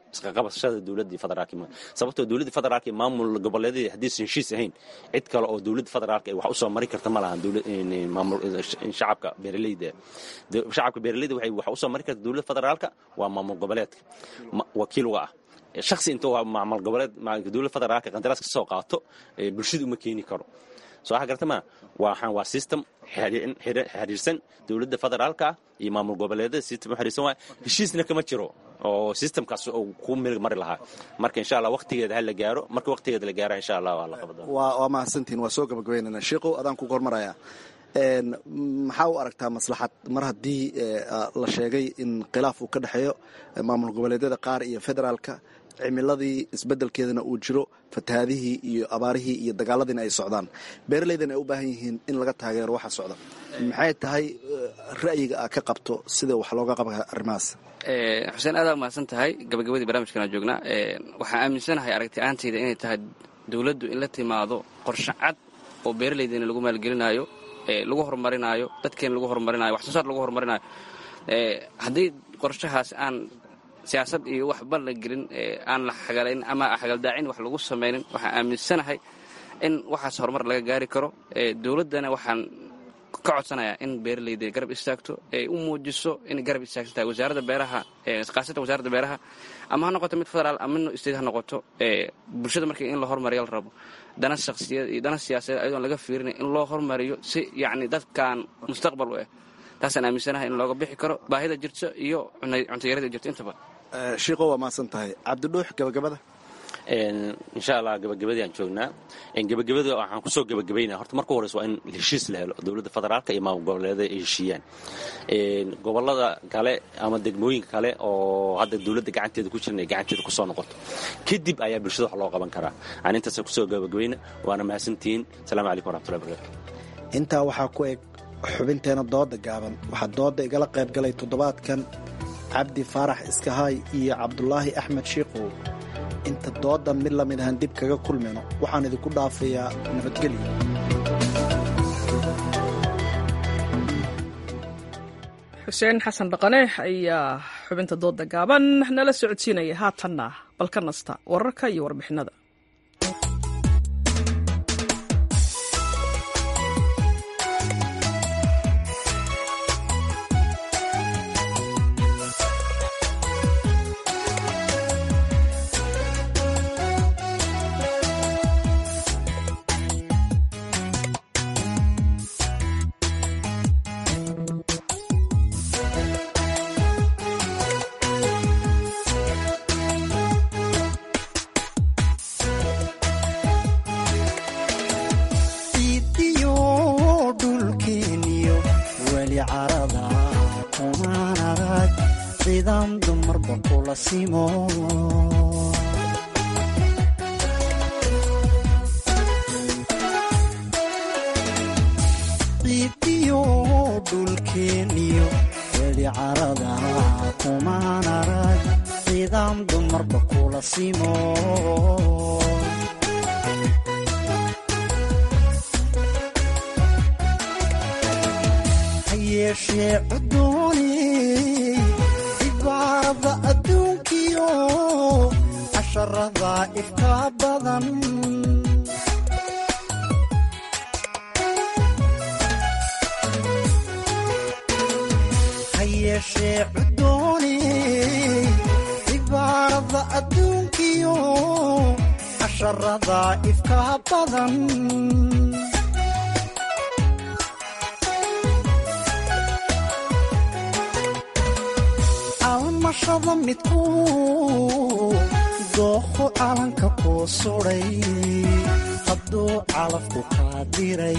Speaker 24: isqaqabashada dowladii federaalka sababtoo dowladda federaalka iyo maamul goboleedyada haddiisan heshiis ahayn cid kale oo dowladda federaalka wax usoo mari karta ma lahan shacabka beeraleyda shacabka beeraleyda waxay wax usoo mari karta dowladda federaalka waa maamul goboleedka wakiil uga ah shaksi intuu maamul goboleed dowladda federaalka qandaraas ka soo qaato bulshada uma keeni karo soo waxa garta ma waxaan waa system xiriirsan dowladda federaalka iyo maamul goboleedyada system u xiriirsan waay heshiisna kama jiro oo systemkaas uu ku mil mari lahaa marka insha allah waqtigeeda ha la gaaro marka waqtigeeda la gaara insha allah waa la qabada
Speaker 23: waa mahadsantihin waa soo gabagabeynana sheikow adaan ku gormaraya maxaa u aragtaa maslaxad mar haddii la sheegay in khilaaf uu ka dhexeeyo maamul goboleedyada qaar iyo federaalka cimiladii isbedelkeedana uu jiro fatahaadihii iyo abaarihii iyo dagaaladiina ay socdaan beeraleydana ay u baahan yihiin in laga taageero waxa socda maxay tahay ra'yiga aa ka qabto sida wax looga qaba arrimahaas
Speaker 25: xuseen aadaa umahadsan tahay gabagabadii barnaamijkana joognaa waxaan aaminsanahay aragti aantayda inay tahay dowladdu in la timaado qorshe cad oo beeraleydeena lagu maalgelinaayo lagu horumarinaayo dadkeena lagu horumarinayo wax soo saar lagu horumarinayo haddii qorshahaas aan siyaasad iyo waxba la gelin aan la xagalayn ama xagaldaacin wax lagu samaynin waxaan aaminsanahay in waxaas horumar laga gaari karo dowladdana waxaan ka codsanayaa in beeraleyda garab istaagto ay u muujiso inay garab istaagsan tahay wasaaradda beeraha khaasatan wasaaradda beeraha ama ha noqoto mid federaal ama mid state ha noqoto bulshada markii in la horumariyo la rabo dana shakhsiyad iyo dana siyaasadeed ayadoon laga fiirinay in loo horumariyo si yacni dadkan mustaqbal u ah taasaan aaminsanahay in looga bixi karo baahida jirto iyo cuntayarada jirto intaba
Speaker 23: shiiko waa mahadsan tahay cabdidhuux gabagabada
Speaker 24: insha allah gabagabadii aan joognaa gabagabada waxaan kusoo gabagabaynaa horta marka horeysa waa in heshiis la helo dowladda federaalka iyo maamul goboleedyada ay heshiiyaan gobolada kale ama degmooyinka kale oo hadda dowladda gacanteeda ku jiran ay gacanteeda kusoo noqoto kadib ayaa bulshada wax loo qaban karaa aan intaasa kusoo gabagabayna waana mahadsantihiin asalaamu calaykum waraxmatullahi barakatu
Speaker 23: intaa waxaa ku eg xubinteena dooda gaaban waxaa dooda igala qayb galay toddobaadkan cabdi faarax iskahaay iyo cabdulaahi axmed shiikow inta doodan mid lamid ahaan dib kaga kulmayno waxaan idinku dhaafayaa nabadgelyo
Speaker 1: xuseen xasan dhaqane ayaa xubinta dooda gaaban nala socodsiinaya haatanna bal ka nasta wararka iyo warbixinada
Speaker 2: almashada midku dooqo calanka kuu suday hadduu calafku kaa diray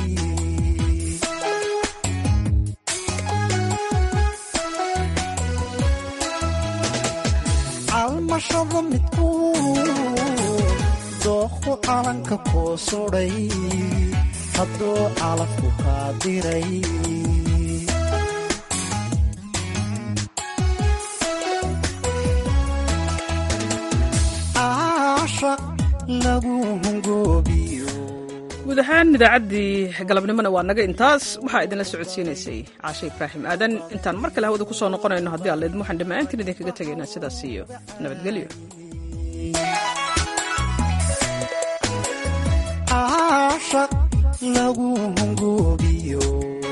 Speaker 2: almashada midku dooqo calanka kuu suday hadduu calafku kaa diray lagu hungoobiyo
Speaker 1: guud ahaan idaacaddii galabnimona waa naga intaas waxaa idinla socodsiinaysay caashe ibraahim aadan intaan mar kale hawada ku soo noqonayno haddii alla idin waxaan dhammaantiin idinkaga tegaynaa sidaas iyo nabadgelyo
Speaker 2: caashaq lagu hungoobiyo